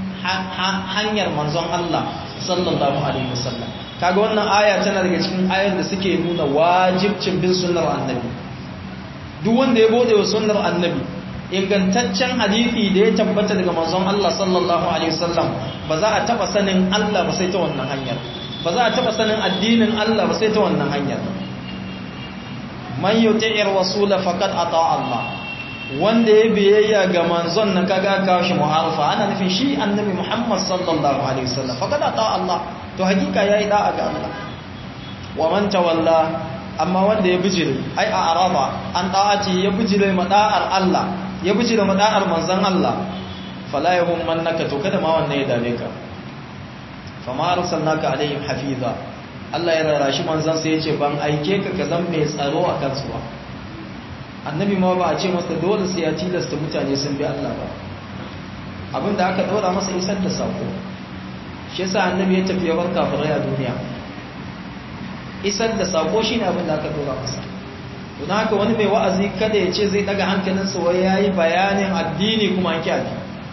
hanyar manzon Allah sallallahu alaihi wasallam kaga wannan aya tana daga cikin ayoyin da suke nuna wajibcin bin sunnar annabi duk wanda ya bude wa sunnar annabi ingantaccen hadisi da ya tabbata daga manzon Allah sallallahu alaihi wasallam ba za a taba sanin Allah ba sai ta wannan hanyar ba za a taba sanin addinin Allah ba sai ta wannan hanyar man yuti'ir rasula faqad ata Allah wanda ya biyayya ga manzon nan kaga ka shi mu'arafa ana nufin shi annabi Muhammad sallallahu alaihi wasallam faqad ata Allah to hakika yayi da'a ga Allah wa man tawalla amma wanda ya bijire ai a araba an da'aci ya bijire mada'ar Allah ya bijire mada'ar manzon Allah fala yahum mannaka to kada ma wannan ya dame ka fama arsalnaka alaihim hafiza Allah ya rarashi manzon sai ya ce ban aike ka ka zan mai tsaro a kansu ba annabi ma ba a ce masa dole sai ya tilasta mutane sun bi Allah ba abinda aka dora masa isar da sako shi yasa annabi ya tafi ya bar kafirai a duniya isar da sako shine abin da aka dora masa don haka wani mai wa'azi kada ya ce zai daga hankalinsa wai yayi bayanin addini kuma an kiyaye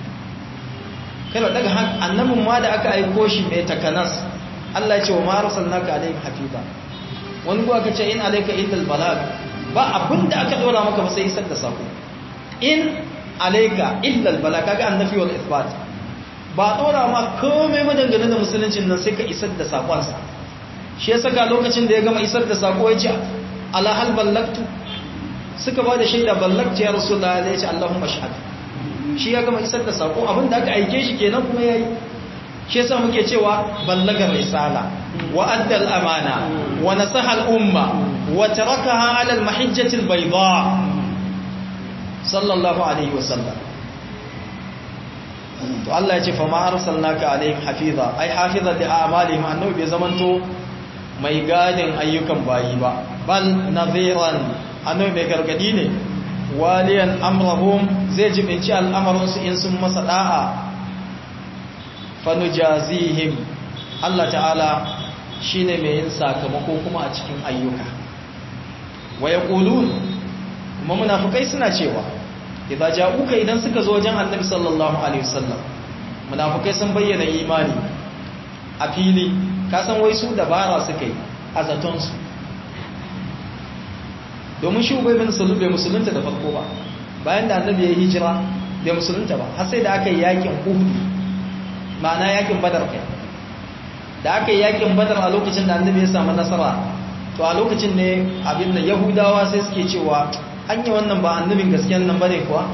kada daga annabin ma da aka aiko shi mai takanas Allah ya ce wa ma arsalnaka alaihim hafiza wani ko aka ce in alayka illa albalag ba abin da aka dora maka ba sai isar da sako in alayka illa albalag kaga annafi wal ithbat ba dora ma komai madangane da musuluncin nan sai ka isar da sakonsa shi ya saka lokacin da ya gama isar da sako ya ce ala hal ballaktu suka ba da shaida ballaktu ya rasulullah ya ce allahumma shahad shi ya gama isar da sako abin da aka aike shi kenan kuma yayi shi yasa muke cewa ballagar risala wa addal amana wa nasaha al-umma wa tarakaha ala al-mahijjati al-bayda sallallahu alaihi wasallam to Allah ya ce fa ma arsalnaka alaihim hafiza ai hafiza li a'malihim annabi bai zamanto mai gadin ayyukan bayi ba bal nadhiran annabi mai gargadi ne waliyan amrahum zai jibinci al'amarin su in sun masa da'a fanujazihim Allah ta'ala shine mai yin sakamako kuma a cikin ayyuka wa yaqulun kuma munafikai suna cewa idza ja'uka idan suka zo wajen annabi sallallahu alaihi wasallam munafikai sun bayyana imani a fili ka san wai su dabara suka yi a zaton su domin shi ubay bin sulub bai musulunta da farko ba bayan da annabi ya yi hijira bai musulunta ba har sai da aka yi yakin uhud ma'ana yakin badar kai da aka yi yakin badar a lokacin da annabi ya samu nasara to a lokacin ne abin da yahudawa sai suke cewa hanya wannan ba annabin gaskiyan nan bane kuwa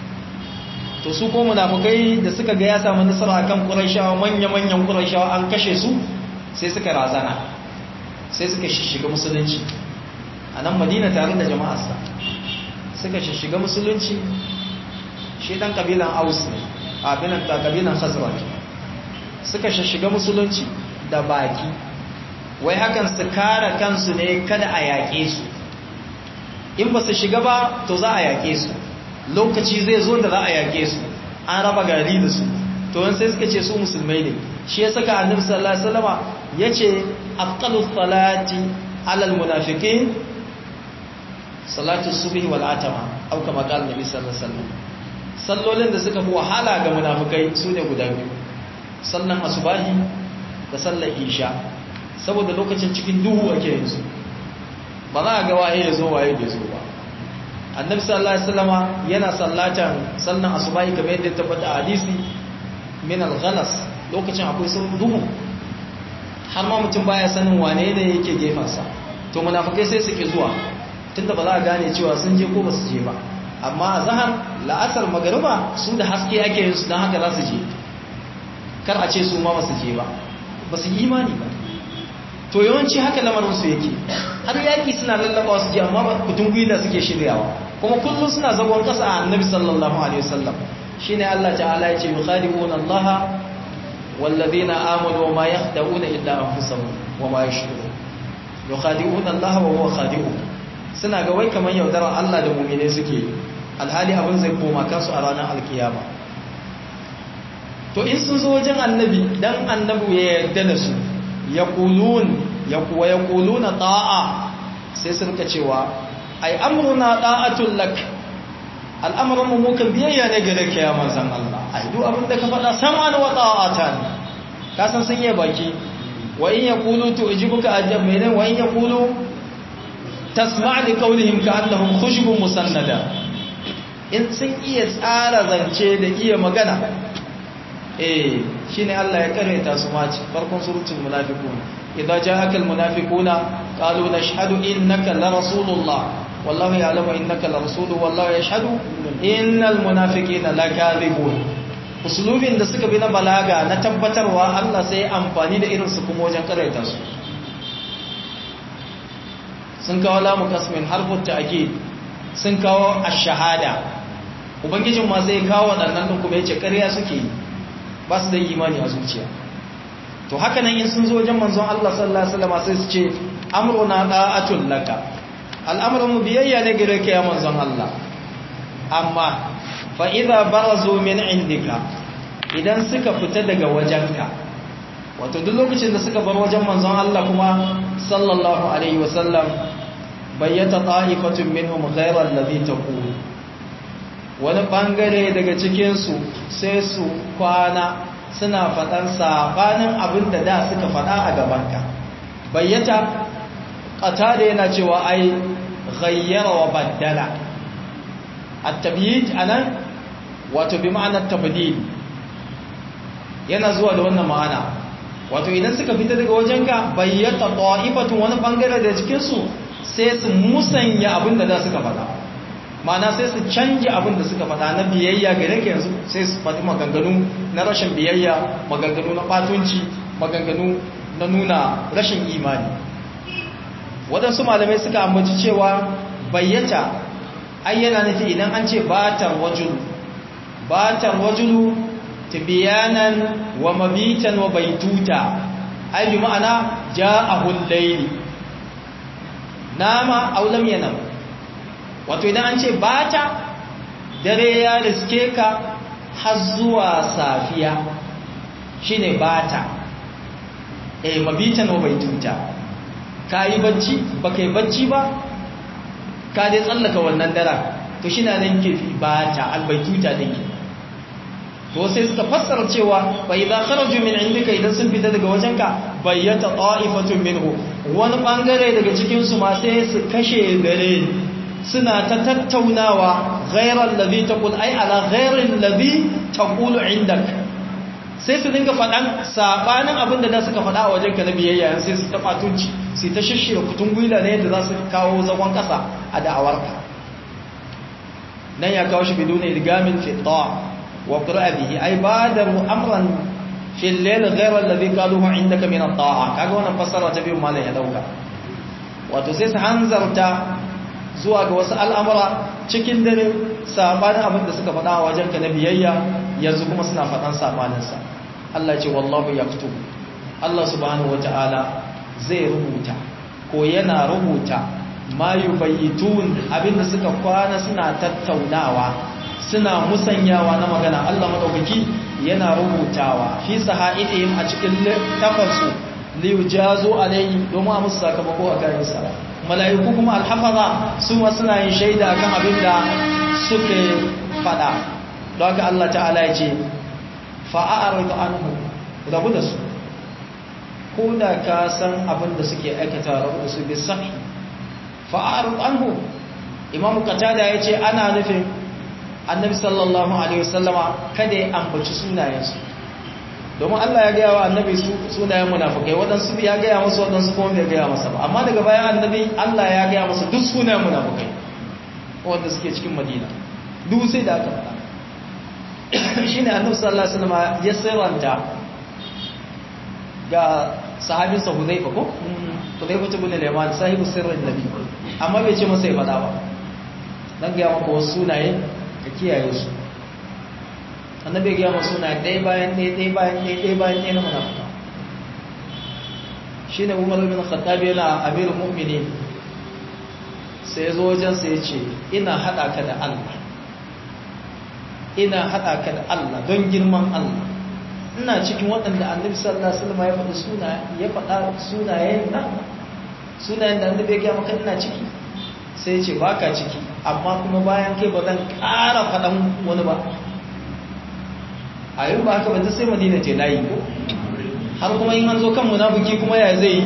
to su ko munafukai da suka ga ya samu nasara akan quraishawa manya-manyan quraishawa an kashe su sai suka razana sai suka shiga musulunci a nan madina tare da jama'arsa suka shiga musulunci shi dan kabilan aus ne a binan ta kabilan khazraj suka shiga musulunci da baki wai hakan su kare kansu ne kada a yaƙe su in ba su shiga ba to za a yaƙe su lokaci zai zo da za a yaƙe su an raba gari da su to wani sai suka ce su musulmai ne shi ya saka annabi sallallahu alaihi wasallama yace afqalu salati alal munafiqin salatu subhi wal atama au kama qala annabi sallallahu alaihi wasallam sallolin da suka fi wahala ga munafikai sune guda biyu sallan asubahi da sallar isha saboda lokacin cikin duhu ake yin su ba za a ga waye ya zo waye bai zo ba annabi sallallahu alaihi wasallama yana sallatan sallan asubahi kamar yadda ya tabbata a hadisi min al-ghalas lokacin akwai sun duhu har ma mutum baya sanin wane ne yake gefansa to munafikai sai suke zuwa tunda ba za a gane cewa sun je ko ba su je ba amma a zahar la'asar magariba su da haske ake yin su don haka za su je kar a ce su ma ba su je ba ba su yi imani ba to yawanci haka lamarinsu yake har yaƙi suna lallaba su je amma kutun gwila suke shiryawa kuma kullum suna zagon ƙasa a annabi sallallahu alaihi wasallam shine Allah ta'ala ya ce yukhadi'una Allah wallazina amanu wa ma yakhda'una illa anfusahum wa ma yashkurun yukhadi'una Allah wa huwa khadi'uhum suna ga wai kamar yaudarar Allah da mu'mine suke alhali abin zai koma kansu a ranar alkiyama to in sun zo wajen annabi dan annabi ya yarda da su yaqulun yaqwa yaquluna ta'a sai sun ka cewa ai amruna da'atul lak al'amarin mu mukan biyayya ne gare ka ya manzon Allah ai duk abin da ka faɗa sam'an wa ta'atan ka san sun yi baki wa in yaqulu tu'jibuka ajab menen wa in yaqulu tasma' li qawlihim ka'annahum khushubun musannada in sun iya tsara zance da iya magana eh shine Allah ya karanta su ma ci farkon suratul munafiqun idza ja'aka almunafiquna qalu nashhadu innaka la rasulullah wallahu ya'lamu innaka la rasuluhu wallahu yashhadu innal munafiqina lakadhibun usulubin da suka bi na balaga na tabbatarwa Allah sai amfani da irin su kuma wajen karanta su sun kawo lamu kasmin harfut ta'kid sun kawo ash-shahada ubangijin ma zai kawo waɗannan ɗin kuma ya ce ƙarya suke yi ba su da imani a zuciya to haka nan in sun zo wajen manzon Allah sallallahu alaihi wasallam sai su ce amruna da'atul laka al'amrun mu biyayya ne gare ka ya manzon Allah amma fa idza barazu min indika idan suka fita daga wajenka wato duk lokacin da suka bar wajen manzon Allah kuma sallallahu alaihi wasallam bayyata ta'ifatun minhum ghayra alladhi taqulu wani bangare daga cikinsu sai su kwana suna faɗan saɓanin abin da da suka faɗa a gabanka bayyata ƙata da yana cewa ai ghayyara wa baddala a tabiyyid a nan wato bi ma'anar tabdil yana zuwa da wannan ma'ana wato idan suka fita daga wajenka bayyata ta'ifatun wani bangare da cikinsu sai su musanya abin da da suka faɗa ma'ana sai su canje abin da suka faɗa na biyayya gare ka yanzu sai su faɗi maganganu na rashin biyayya maganganu na ɓatunci maganganu na nuna rashin imani waɗansu malamai suka ambaci cewa bayyata ayyana nufi idan an ce batar wajulu batar wajulu tibiyanan wa mabitan wa baituta ai bi ma'ana ja'ahul layli nama aw lam yanam wato idan an ce bata dare ya riske ka har zuwa safiya shine bata eh mabitan wa baituta kai bacci baka yi bacci ba ka dai tsallaka wannan dara to shi na nan ke fi bata albaituta din ke to sai suka fassara cewa bai za kharaju min indika idan sun fita daga wajenka bayyata ta'ifatun minhu wani bangare daga cikin su ma sai su kashe gare suna ta tattaunawa ghairal ladhi taqul ai ala ghairil ladhi taqulu indak sai su dinga faɗan sabanin abin da suka faɗa a wajenka na biyayya sai su ta fatunci sai ta shishira kutun gwila ne yadda za su kawo zagon ƙasa a da'awarka nan ya kawo shi biduna idgamin fi ta' wa qira'a bihi ay badaru amran fi al-layl ghayra alladhi qaluhu indaka min at-ta'a kaga wannan fassara ta biyu malan ya dauka wato sai su hanzarta zuwa ga wasu al'amura cikin dare sabanin abin da suka faɗa a wajenka na biyayya yanzu kuma suna faɗan sabaninsa Allah ce wallahu yaktubu Allah subhanahu wata'ala zai rubuta ko yana rubuta ma yubayyitun abinda suka kwana suna tattaunawa suna musanyawa na magana Allah madaukaki yana rubutawa fi sahaidihim a cikin tafarsu li yujazu alayhi domin a musu sakamako a kayan sa mala'iku kuma alhafaza su ma suna yin shaida akan abinda suke fada don haka Allah ta'ala ya ce fa'a'aridu anhu rabu da su ko da ka san abin da suke aikata rabu da su bi sahi fa'aridu anhu imamu qatada ya ce ana nufin annabi sallallahu alaihi wasallama kada ya ambaci sunayensu domin Allah ya gaya wa annabi sunayen munafukai waɗansu ya gaya masu waɗansu kuma bai gaya masa ba amma daga bayan annabi Allah ya gaya masa duk sunayen munafukai wanda suke cikin madina duk sai da aka faɗa shi ne annabi sallallahu alaihi wasallam ya sirranta ga sahabinsa Hudayfa ko Hudayfa ibn al-Yaman sahibu sirrin nabi amma bai ce masa ya faɗa ba dan ga maka wasu sunaye ka kiyaye su annabi ya ga masa sunaye ɗaya bayan ɗaya ɗaya bayan ɗaya ɗaya bayan ɗaya na munafika shine Umar ibn Khattab yana amirul mu'minin sai zo wajen sai ya ce ina hada ka da Allah ina haɗa ka da Allah don girman Allah ina cikin waɗanda annabi sallallahu alaihi wasallam ya faɗi suna ya faɗa sunayen nan sunayen da annabi ya gaya maka ina ciki sai ya ce baka ciki amma kuma bayan kai ba zan ƙara faɗan wani ba a yi ba haka ba ta sai madina ce layi ko har kuma in an zo kan munafiki kuma ya zai yi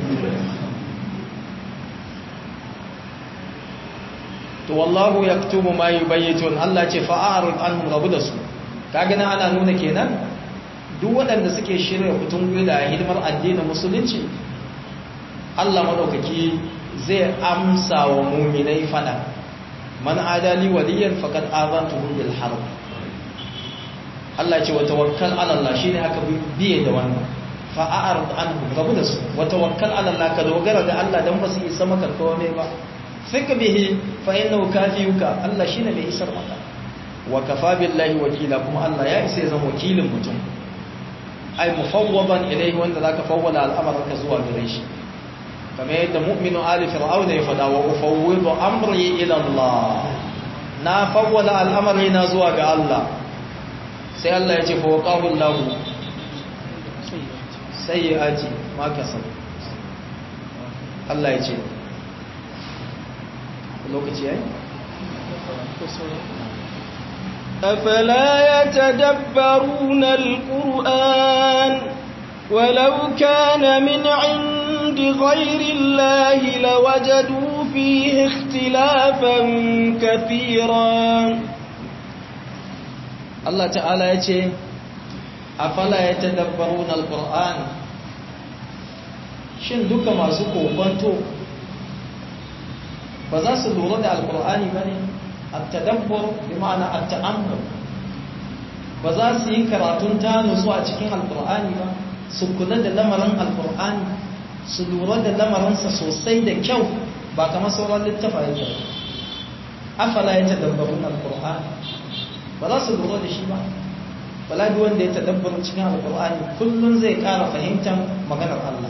to wallahu yaktubu ma yubayyitun Allah ce fa'arid anhum rabu da su kaga nan ana nuna kenan duk waɗanda suke shirya kutun da hidimar addinin musulunci Allah madaukaki zai amsa wa mu'minai fada man adali waliyan faqad azantuhu bil harb Allah ce wa tawakkal ala Allah shine aka biye da wannan fa'arid anhum rabu da su wa tawakkal ala Allah ka dogara da Allah dan ba su isa maka komai ba fika bihi fa innahu kafiyuka Allah shine mai isar maka wa kafa billahi wakila kuma Allah ya isa ya zama wakilin mutum ai mufawwadan ilayhi wanda zaka fawwala al'amarka zuwa gare shi kamar yadda mu'minu ali fir'auna ya fada wa ufawwidu amri ila Allah na fawwala al'amari na zuwa ga Allah sai Allah ya ce fa waqahu Allah sayyi'ati ma kasab Allah ya ce lokaci yayi أفلا يتدبرون القرآن ولو كان من عند غير الله لوجدوا فيه اختلافا كثيرا الله تعالى يقول أفلا يتدبرون القرآن shin duka masu kokonto ba za su lura da alkur'ani ba ne at-tadabbur bi ma'ana at-ta'ammul ba za su yi karatun ta nutsu a cikin alkur'ani ba su kula da lamarin alkur'ani su lura da lamarinsa sosai da kyau ba kamar sauran littafa yake afala ya tadabbarun alkur'ani ba za su lura da shi ba bala duk wanda ya tadabbar cikin alkur'ani kullum zai ƙara fahimtar maganar Allah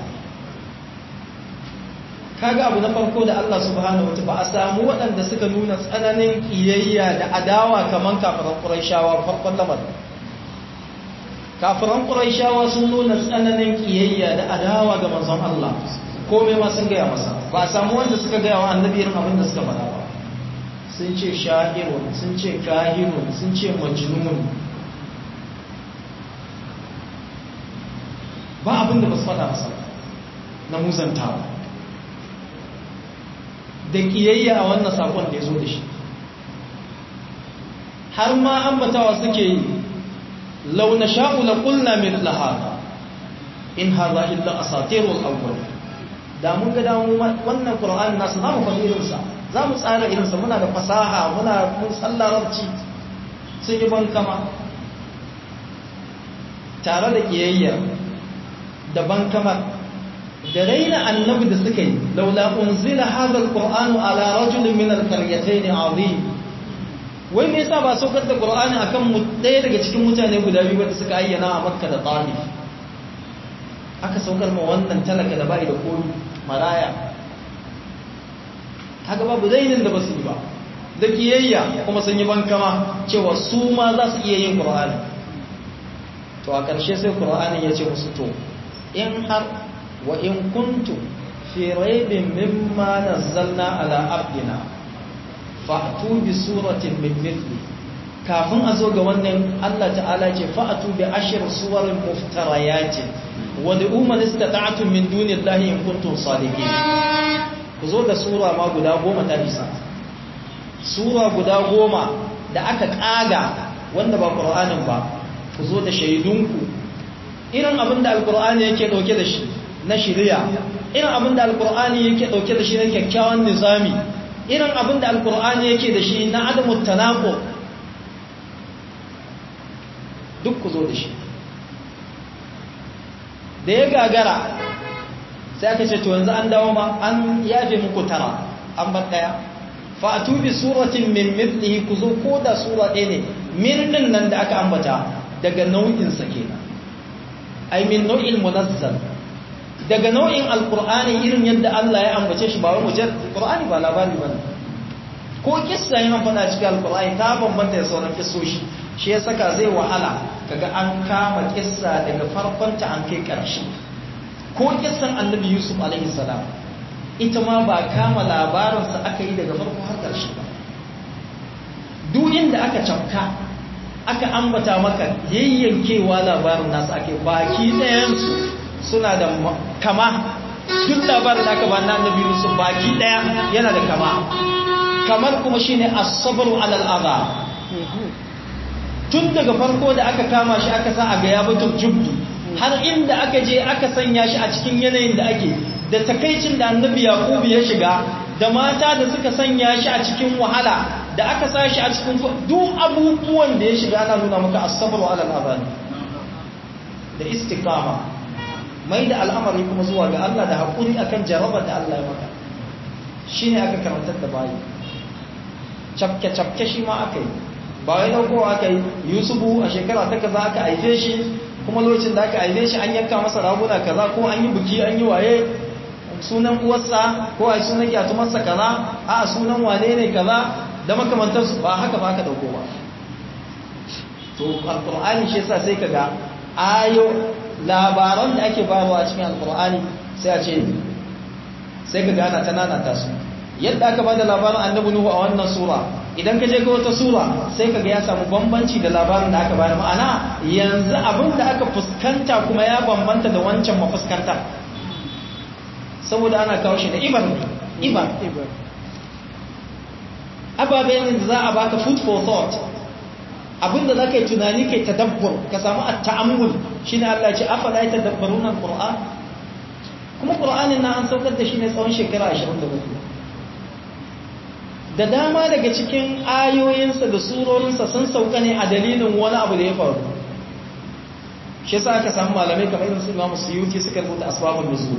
kaga abu na farko da Allah subhanahu wataala ba a samu waɗanda suka nuna tsananin kiyayya da adawa kaman kafiran Qurayshawa farkon lamarin kafiran Qurayshawa sun nuna tsananin kiyayya da adawa ga manzon Allah komai ma sun gaya masa ba a samu wanda suka gaya wa annabi irin abin da suka faɗa ba sun ce sha'irun sun ce kahirun sun ce majnun ba abin da ba su faɗa masa na muzantawa da kiyayya a wannan sakon da ya zo da shi har ma ambatawa suke yi launa sha'ula kulna mithla hada in hadha illa asatirul awwal da mun ga damu wannan qur'ani nasu zamu faɗi irin sa zamu tsara irin sa muna da fasaha muna mun sallarabci sun yi bankama tare da kiyayya da bankamar da raina annabi da suka yi laula unzila hadha alqur'anu ala rajulin min alqaryatayn azim wai me yasa ba saukar da qur'ani akan mu daya daga cikin mutane guda biyu wanda suka ayyana a makka da taif aka saukar ma wannan talaka da bai da komi maraya kaga babu zainin da basu yi ba da kiyayya kuma sun yi bankama cewa su ma za su iya yin qur'ani to a ƙarshe sai qur'ani ya ce musu to in har وإن كنتم في ريب مما نزلنا على عبدنا فأتوا بسورة من مثله kafin a zo ga wannan Allah ta'ala ce fa'atu bi ashir suwarin muftarayati wa da'u man istata'tum min dunillahi in kuntum sadiqin ku zo da sura ma guda goma ta isa sura guda goma da aka kaga wanda ba Qur'anin ba ku zo da shaidunku irin abin da alqur'ani yake dauke da shi na shirya irin abin da alkur'ani yake dauke da shi na kyakkyawan nizami irin abin da alkur'ani yake da shi na adamu tanako duk ku zo da shi da ya gagara sai aka ce to yanzu an dawo ma an yafe muku tara an bar daya fa atubi suratin min mithlihi ku zo ko da sura ɗaya ne min din nan da aka ambata daga nau'in sa kenan ai min nau'il munazzal daga nau'in alkur'ani irin yadda Allah ya ambace shi ba wai mujar qur'ani ba labari bane ko kissa yana fada cikin alkur'ani ta bambanta da sauran kissoshi shi ya saka zai wahala kaga an kama kissa daga farkon ta an kai karshe ko kissan annabi yusuf alaihi salam ita ma ba kama labarin sa aka yi daga farko har karshe ba duk inda aka cafka aka ambata maka yayyankewa labarin nasu ake baki ɗayan su suna da kama duk labarin da aka ba na annabi Yusuf baki daya yana da kama kamar kuma shine as-sabru 'ala al-adha tun daga farko da aka kama shi aka sa a ga yabatul jubbi har inda aka je aka sanya shi a cikin yanayin da ake da takaicin da annabi Yaqub ya shiga da mata da suka sanya shi a cikin wahala da aka sa shi a cikin duk abubuwan da ya shiga ana nuna maka as-sabru 'ala al-adha da istiqama mai da al'amari kuma zuwa ga Allah da haƙuri akan jarabar da Allah ya maka shi ne aka karantar da bayi cafke-cafke shi ma aka yi ba wai daukowa aka yi yusufu a shekara ta kaza aka haife shi kuma lokacin da aka haife shi an yanka masa raguna kaza ko an yi buki an yi waye sunan uwarsa ko a sunan gyatumarsa kaza a sunan wane ne kaza da makamantarsu ba haka ba aka dauko ba to alkur'ani shi yasa sai kaga ayo labaran da ake bayarwa a cikin alkur'ani sai a ce sai ka gana ta nanata su yadda aka bada labarin annabi nuhu a wannan sura idan ka je ga wata sura sai ka ga ya samu bambanci da labarin da aka bayar ma'ana yanzu abin da aka fuskanta kuma ya bambanta da wancan mafuskanta saboda ana kawo shi da ibar ibar ababen da za a baka food for thought abinda za ka yi tunani kai tadabbur ka samu a ta'ammul shi ne Allah ce afala ya tadabbaru nan ƙura'an kuma ƙura'anin na an saukar da shi ne tsawon shekara 24 da dama daga cikin ayoyinsa da surorinsa sun sauka ne a dalilin wani abu da ya faru shi sa aka samu malamai kamar irin su imamu suyuti suka rubuta asbabun nuzul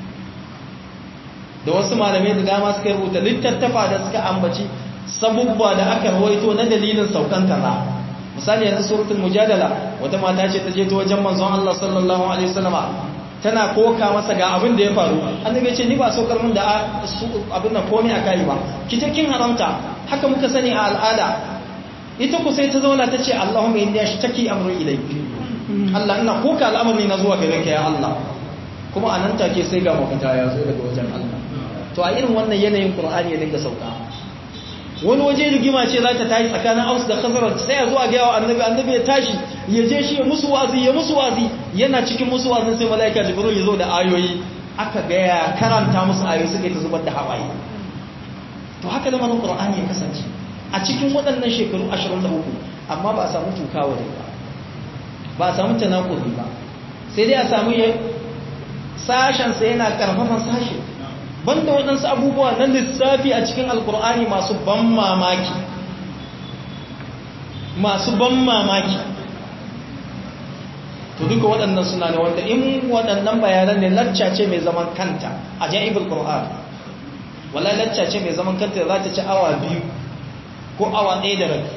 da wasu malamai da dama suka rubuta littattafa da suka ambaci sabubba da aka rawaito na dalilin saukan kaza misali yanzu suratul mujadala wata mata ce ta je ta wajen manzon Allah sallallahu alaihi wasallama tana koka masa ga abin da ya faru annabi ya ce ni ba saukar mun da abin nan komai akai ba kije kin haramta haka muka sani a al'ada ita ku sai ta zauna ta ce Allahumma inni ashtaki amri ilayk Allah ina koka al'amari na zuwa gare ka ya Allah kuma anan take sai ga mafita ya zo daga wajen Allah to a irin wannan yanayin Qur'ani ya dinga sauka wani waje rigima ce za ta tashi tsakanin aus da khazaraj sai ya zo a gaya wa annabi annabi ya tashi ya je shi ya musu wazi ya musu wazi yana cikin musu wazin sai malaika jibril ya zo da ayoyi aka gaya karanta musu ayoyi suka yi ta zubar da hawaye to haka lamarin qur'ani ya kasance a cikin waɗannan shekaru 23 amma ba a samu tukawa ba ba a samu tanakuri ba sai dai a samu sashen sai yana karfafan sashe banda waɗansu abubuwa na lissafi a cikin alkur'ani masu ban mamaki masu ban mamaki to duka waɗannan suna da wanda in waɗannan bayanan ne lacca ce mai zaman kanta a ja'ibul qur'an wala lacca ce mai zaman kanta za ta ci awa biyu ko awa ɗaya da rabi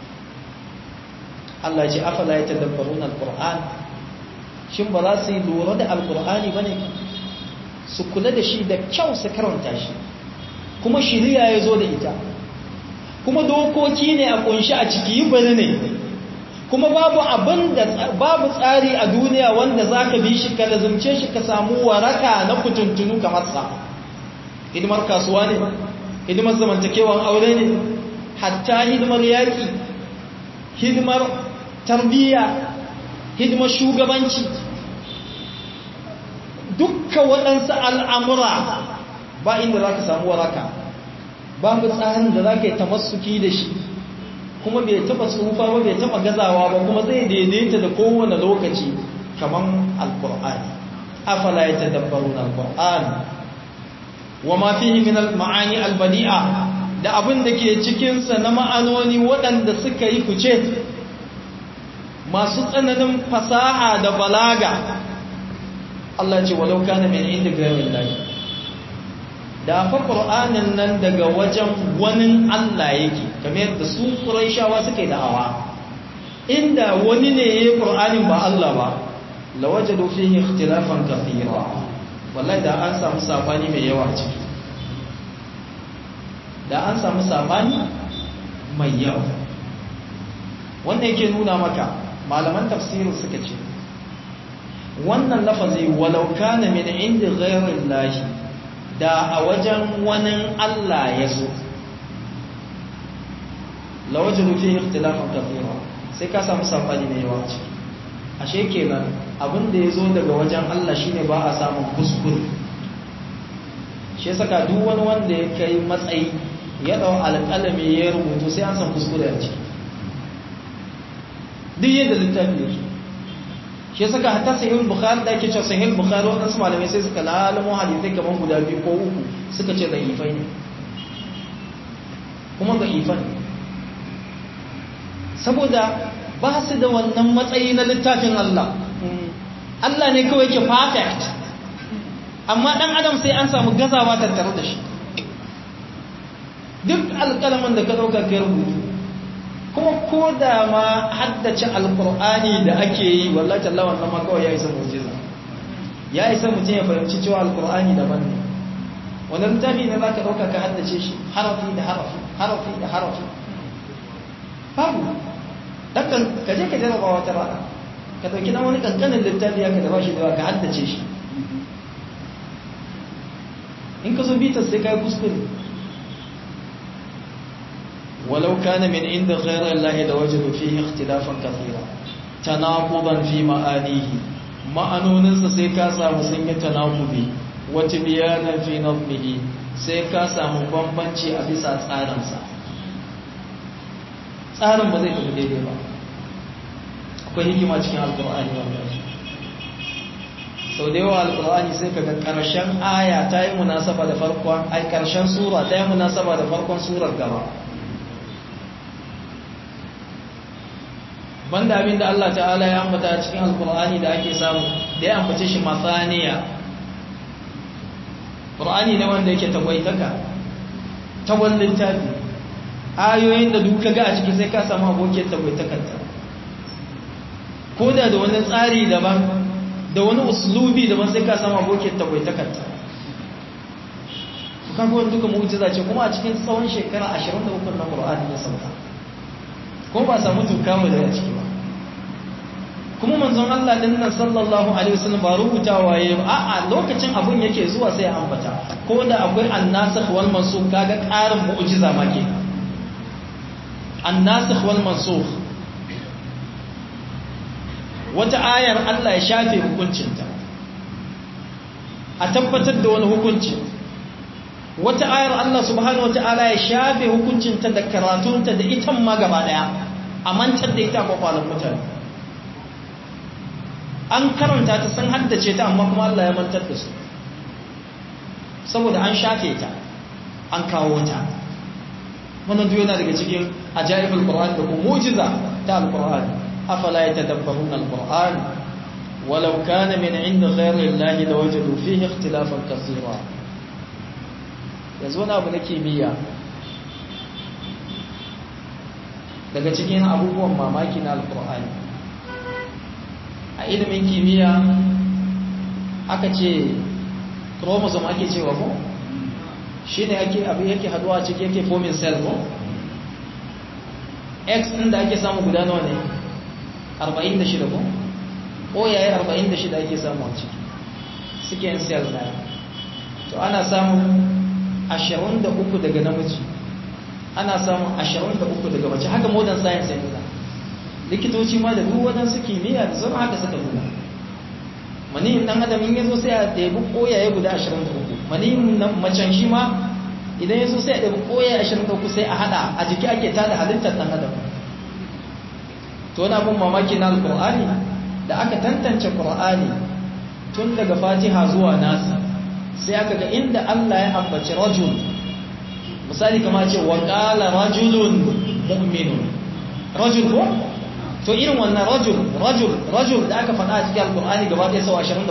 Allah ce afala ya tadabbarun alkur'an shin ba za su yi lura da alkur'ani ba ne su kula da shi da kyau su karanta shi kuma shiriya ya zo da ita kuma dokoki ne a kunshi a ciki yi bari ne kuma babu abin da babu tsari a duniya wanda za ka bi shi ka lazumce shi ka samu waraka na kutuntunu kamar sa hidimar kasuwa ne hidimar zamantakewan aure ne hatta hidimar yaƙi hidimar tarbiyya hidimar shugabanci dukka waɗansu al'amura ba inda za ka samu waraka babu tsarin da za ka yi tamassuki da shi kuma bai taɓa tsufa ba bai taɓa gazawa ba kuma zai daidaita da kowane lokaci kamar alkur'ani afala ya tadabbaru na alkur'ani wa ma fihi min al-ma'ani al-badi'a da abin da ke cikinsa na ma'anoni waɗanda suka yi fice masu tsananin fasaha da balaga Allah ce walau kana min inda gairin lahi da fa qur'anin nan daga wajen wani Allah yake kamar yadda su quraishawa suke da'awa inda wani ne yayin qur'anin ba Allah ba lawajadu fihi ikhtilafan kathira wallahi da an samu sabani mai yawa ciki da an samu sabani mai yawa wannan yake nuna maka malaman tafsirin suka ce wannan lafazi walau kana min inda ghairin lahi da a wajen wani Allah ya zo lawajin fi ikhtilafin kathira sai ka samu sabani mai yawa ciki ashe kenan abin da ya zo daga wajen Allah shine ba a samun kuskure shi saka duk wani wanda ya kai matsayi ya dau alƙalami ya rubutu sai an san kuskure a ciki duk yadda littafi yake shi saka hatta sahih bukhari da yake cewa sahih bukhari wadansu malamai sai suka lalamo hadisai kaman guda biyu ko uku suka ce da ifai ne kuma da ifan saboda ba su da wannan matsayi na littafin Allah Allah ne kawai ke perfect amma dan adam sai an samu gazawa tattare da shi duk alƙalamin da ka ɗauka kai rubutu kuma ko da ma haddace alkur'ani da ake yi wallahi tallahi wannan ma kawai ya isa mu'jiza ya isa mutum ya fahimci cewa alkur'ani daban ne wannan littafi ne zaka dauka ka haddace shi harafi da harafi harafi da harafi babu dakan ka je ka jarraba wata rana ka dauki dan wani kankanin littafi ya ka da bashi da ka haddace shi in ka zo bitar sai ka yi kuskure ولو كان من عند غير الله لوجدوا فيه اختلافا كثيرا تناقضا في معانيه ma'anoninsa sai ka samu sun yi tanakubi wata biyanan fi nazmihi sai ka samu bambanci a bisa tsarinsa tsarin ba zai tafi daidai ba akwai hikima cikin alkur'ani wanda sau da yawa alkur'ani sai kaga karshen aya ta yi munasaba da farkon ai karshen sura ta yi munasaba da farkon surar gaba banda abin da Allah ta'ala ya ambata cikin alkur'ani da ake samu da ya ambace shi masaniya ƙur'ani ne wanda yake tagwaitaka tagwan littafi ayoyin da duka ga a ciki sai ka samu abokin tagwaitakanta ko da da wani tsari daban da wani uslubi daban sai ka samu abokin tagwaitakanta kaga wani duka mu'jiza ce kuma a cikin tsawon shekara 23 na ƙur'ani ya sauka ko ba samu tuka mu daga ciki ba kuma manzon Allah din nan sallallahu alaihi wasallam ba rubutawa yayi a'a lokacin abun yake zuwa sai ya ambata ko da akwai annasikh wal mansukh kaga ƙarin mu'jiza ma ke annasikh wal mansukh wata ayar Allah ya shafe hukuncinta a tabbatar da wani hukunci wata ayar Allah subhanahu wataala ya shafe hukuncinta da karatunta da ita ma gaba daya a mantar da ita kwakwalon mutane an karanta ta sun haddace ta amma kuma Allah ya mantar da su saboda an shafe ta an kawo ta wannan duk yana daga cikin ajaibul qur'an da kuma mu'jiza ta alqur'ani afala yatadabbarun alqur'an walau kana min 'indi ghayri allahi lawajadu fihi ikhtilafan kaseera yanzu wani abu na kimiyya daga cikin abubuwan mamaki na alqur'ani a ilimin kimiyya aka ce chromosome ake cewa ko shi ne ake abu yake haduwa ciki yake forming cell ko x ɗin da ake samu guda nawa ne 46 ko o yayi 46 ake samu a ciki suke yin cell na to ana samun 23 daga namiji ana samun 23 daga mace haka modern science ya nuna likitoci ma da duk waɗansu kimiyya da sauran haka suka nuna maniyin ɗan adam in yazo sai a ɗebi koyaye guda 23 maniyin macen shi ma idan yazo sai a ɗebi koyaye 23 sai a hada a jiki ake tada halittar ɗan adam to wani abin mamaki na alƙur'ani da aka tantance ƙur'ani tun daga fatiha zuwa nasi sai aka ga inda allah ya ambaci rajul misali kama ce wa ƙala rajulun mu'minun rajul ko to irin wannan rajul rajul rajul da aka faɗa a cikin alkur'ani gaba ɗaya sau 23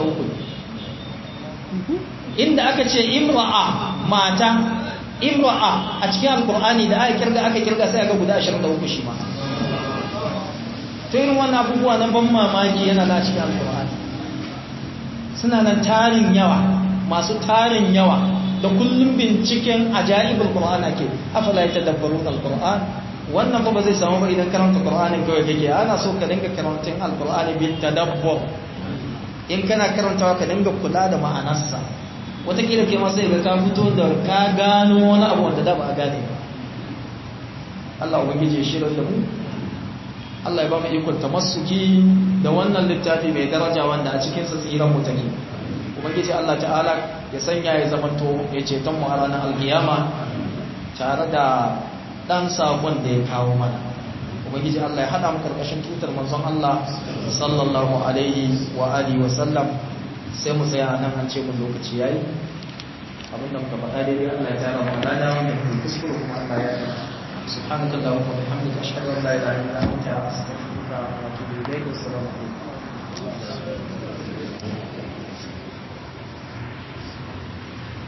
inda aka ce imra'a mata imra'a a cikin alkur'ani da aka kirga aka kirga sai aka guda 23 shi ma to irin wannan abubuwa na ban mamaki yana na cikin alkur'ani suna nan tarin yawa masu tarin yawa da kullum binciken ajaibul qur'ana ke afala yatadabbarun alqur'an wannan ba zai samu ba idan karanta qur'anin kawai kake ana so ka dinga karantin alqur'ani bil tadabbur in kana karantawa ka dinga kula da ma'anarsa wataƙila kai ma sai ga ka fito da ka gano wani abu wanda da ba a gane ba Allah ubangiji ya shirar da mu Allah ya ba mu ikon tamassuki da wannan littafi mai daraja wanda a cikin sa tsiran mu take ubangiji Allah ta'ala ya sanya ya zamanto ya ceton mu a ranar alkiyama tare da dan sakon da ya kawo mana ubangiji Allah ya hada mu karkashin tutar manzon Allah sallallahu alaihi wa alihi wa sallam sai mu tsaya nan an ce mun lokaci yayi abinda muka faɗa daidai Allah ya tara mu lada wanda ke kuskure kuma Allah ya yi سبحانك اللهم وبحمدك اشهد ان لا اله الا انت استغفرك واتوب اليك والسلام عليكم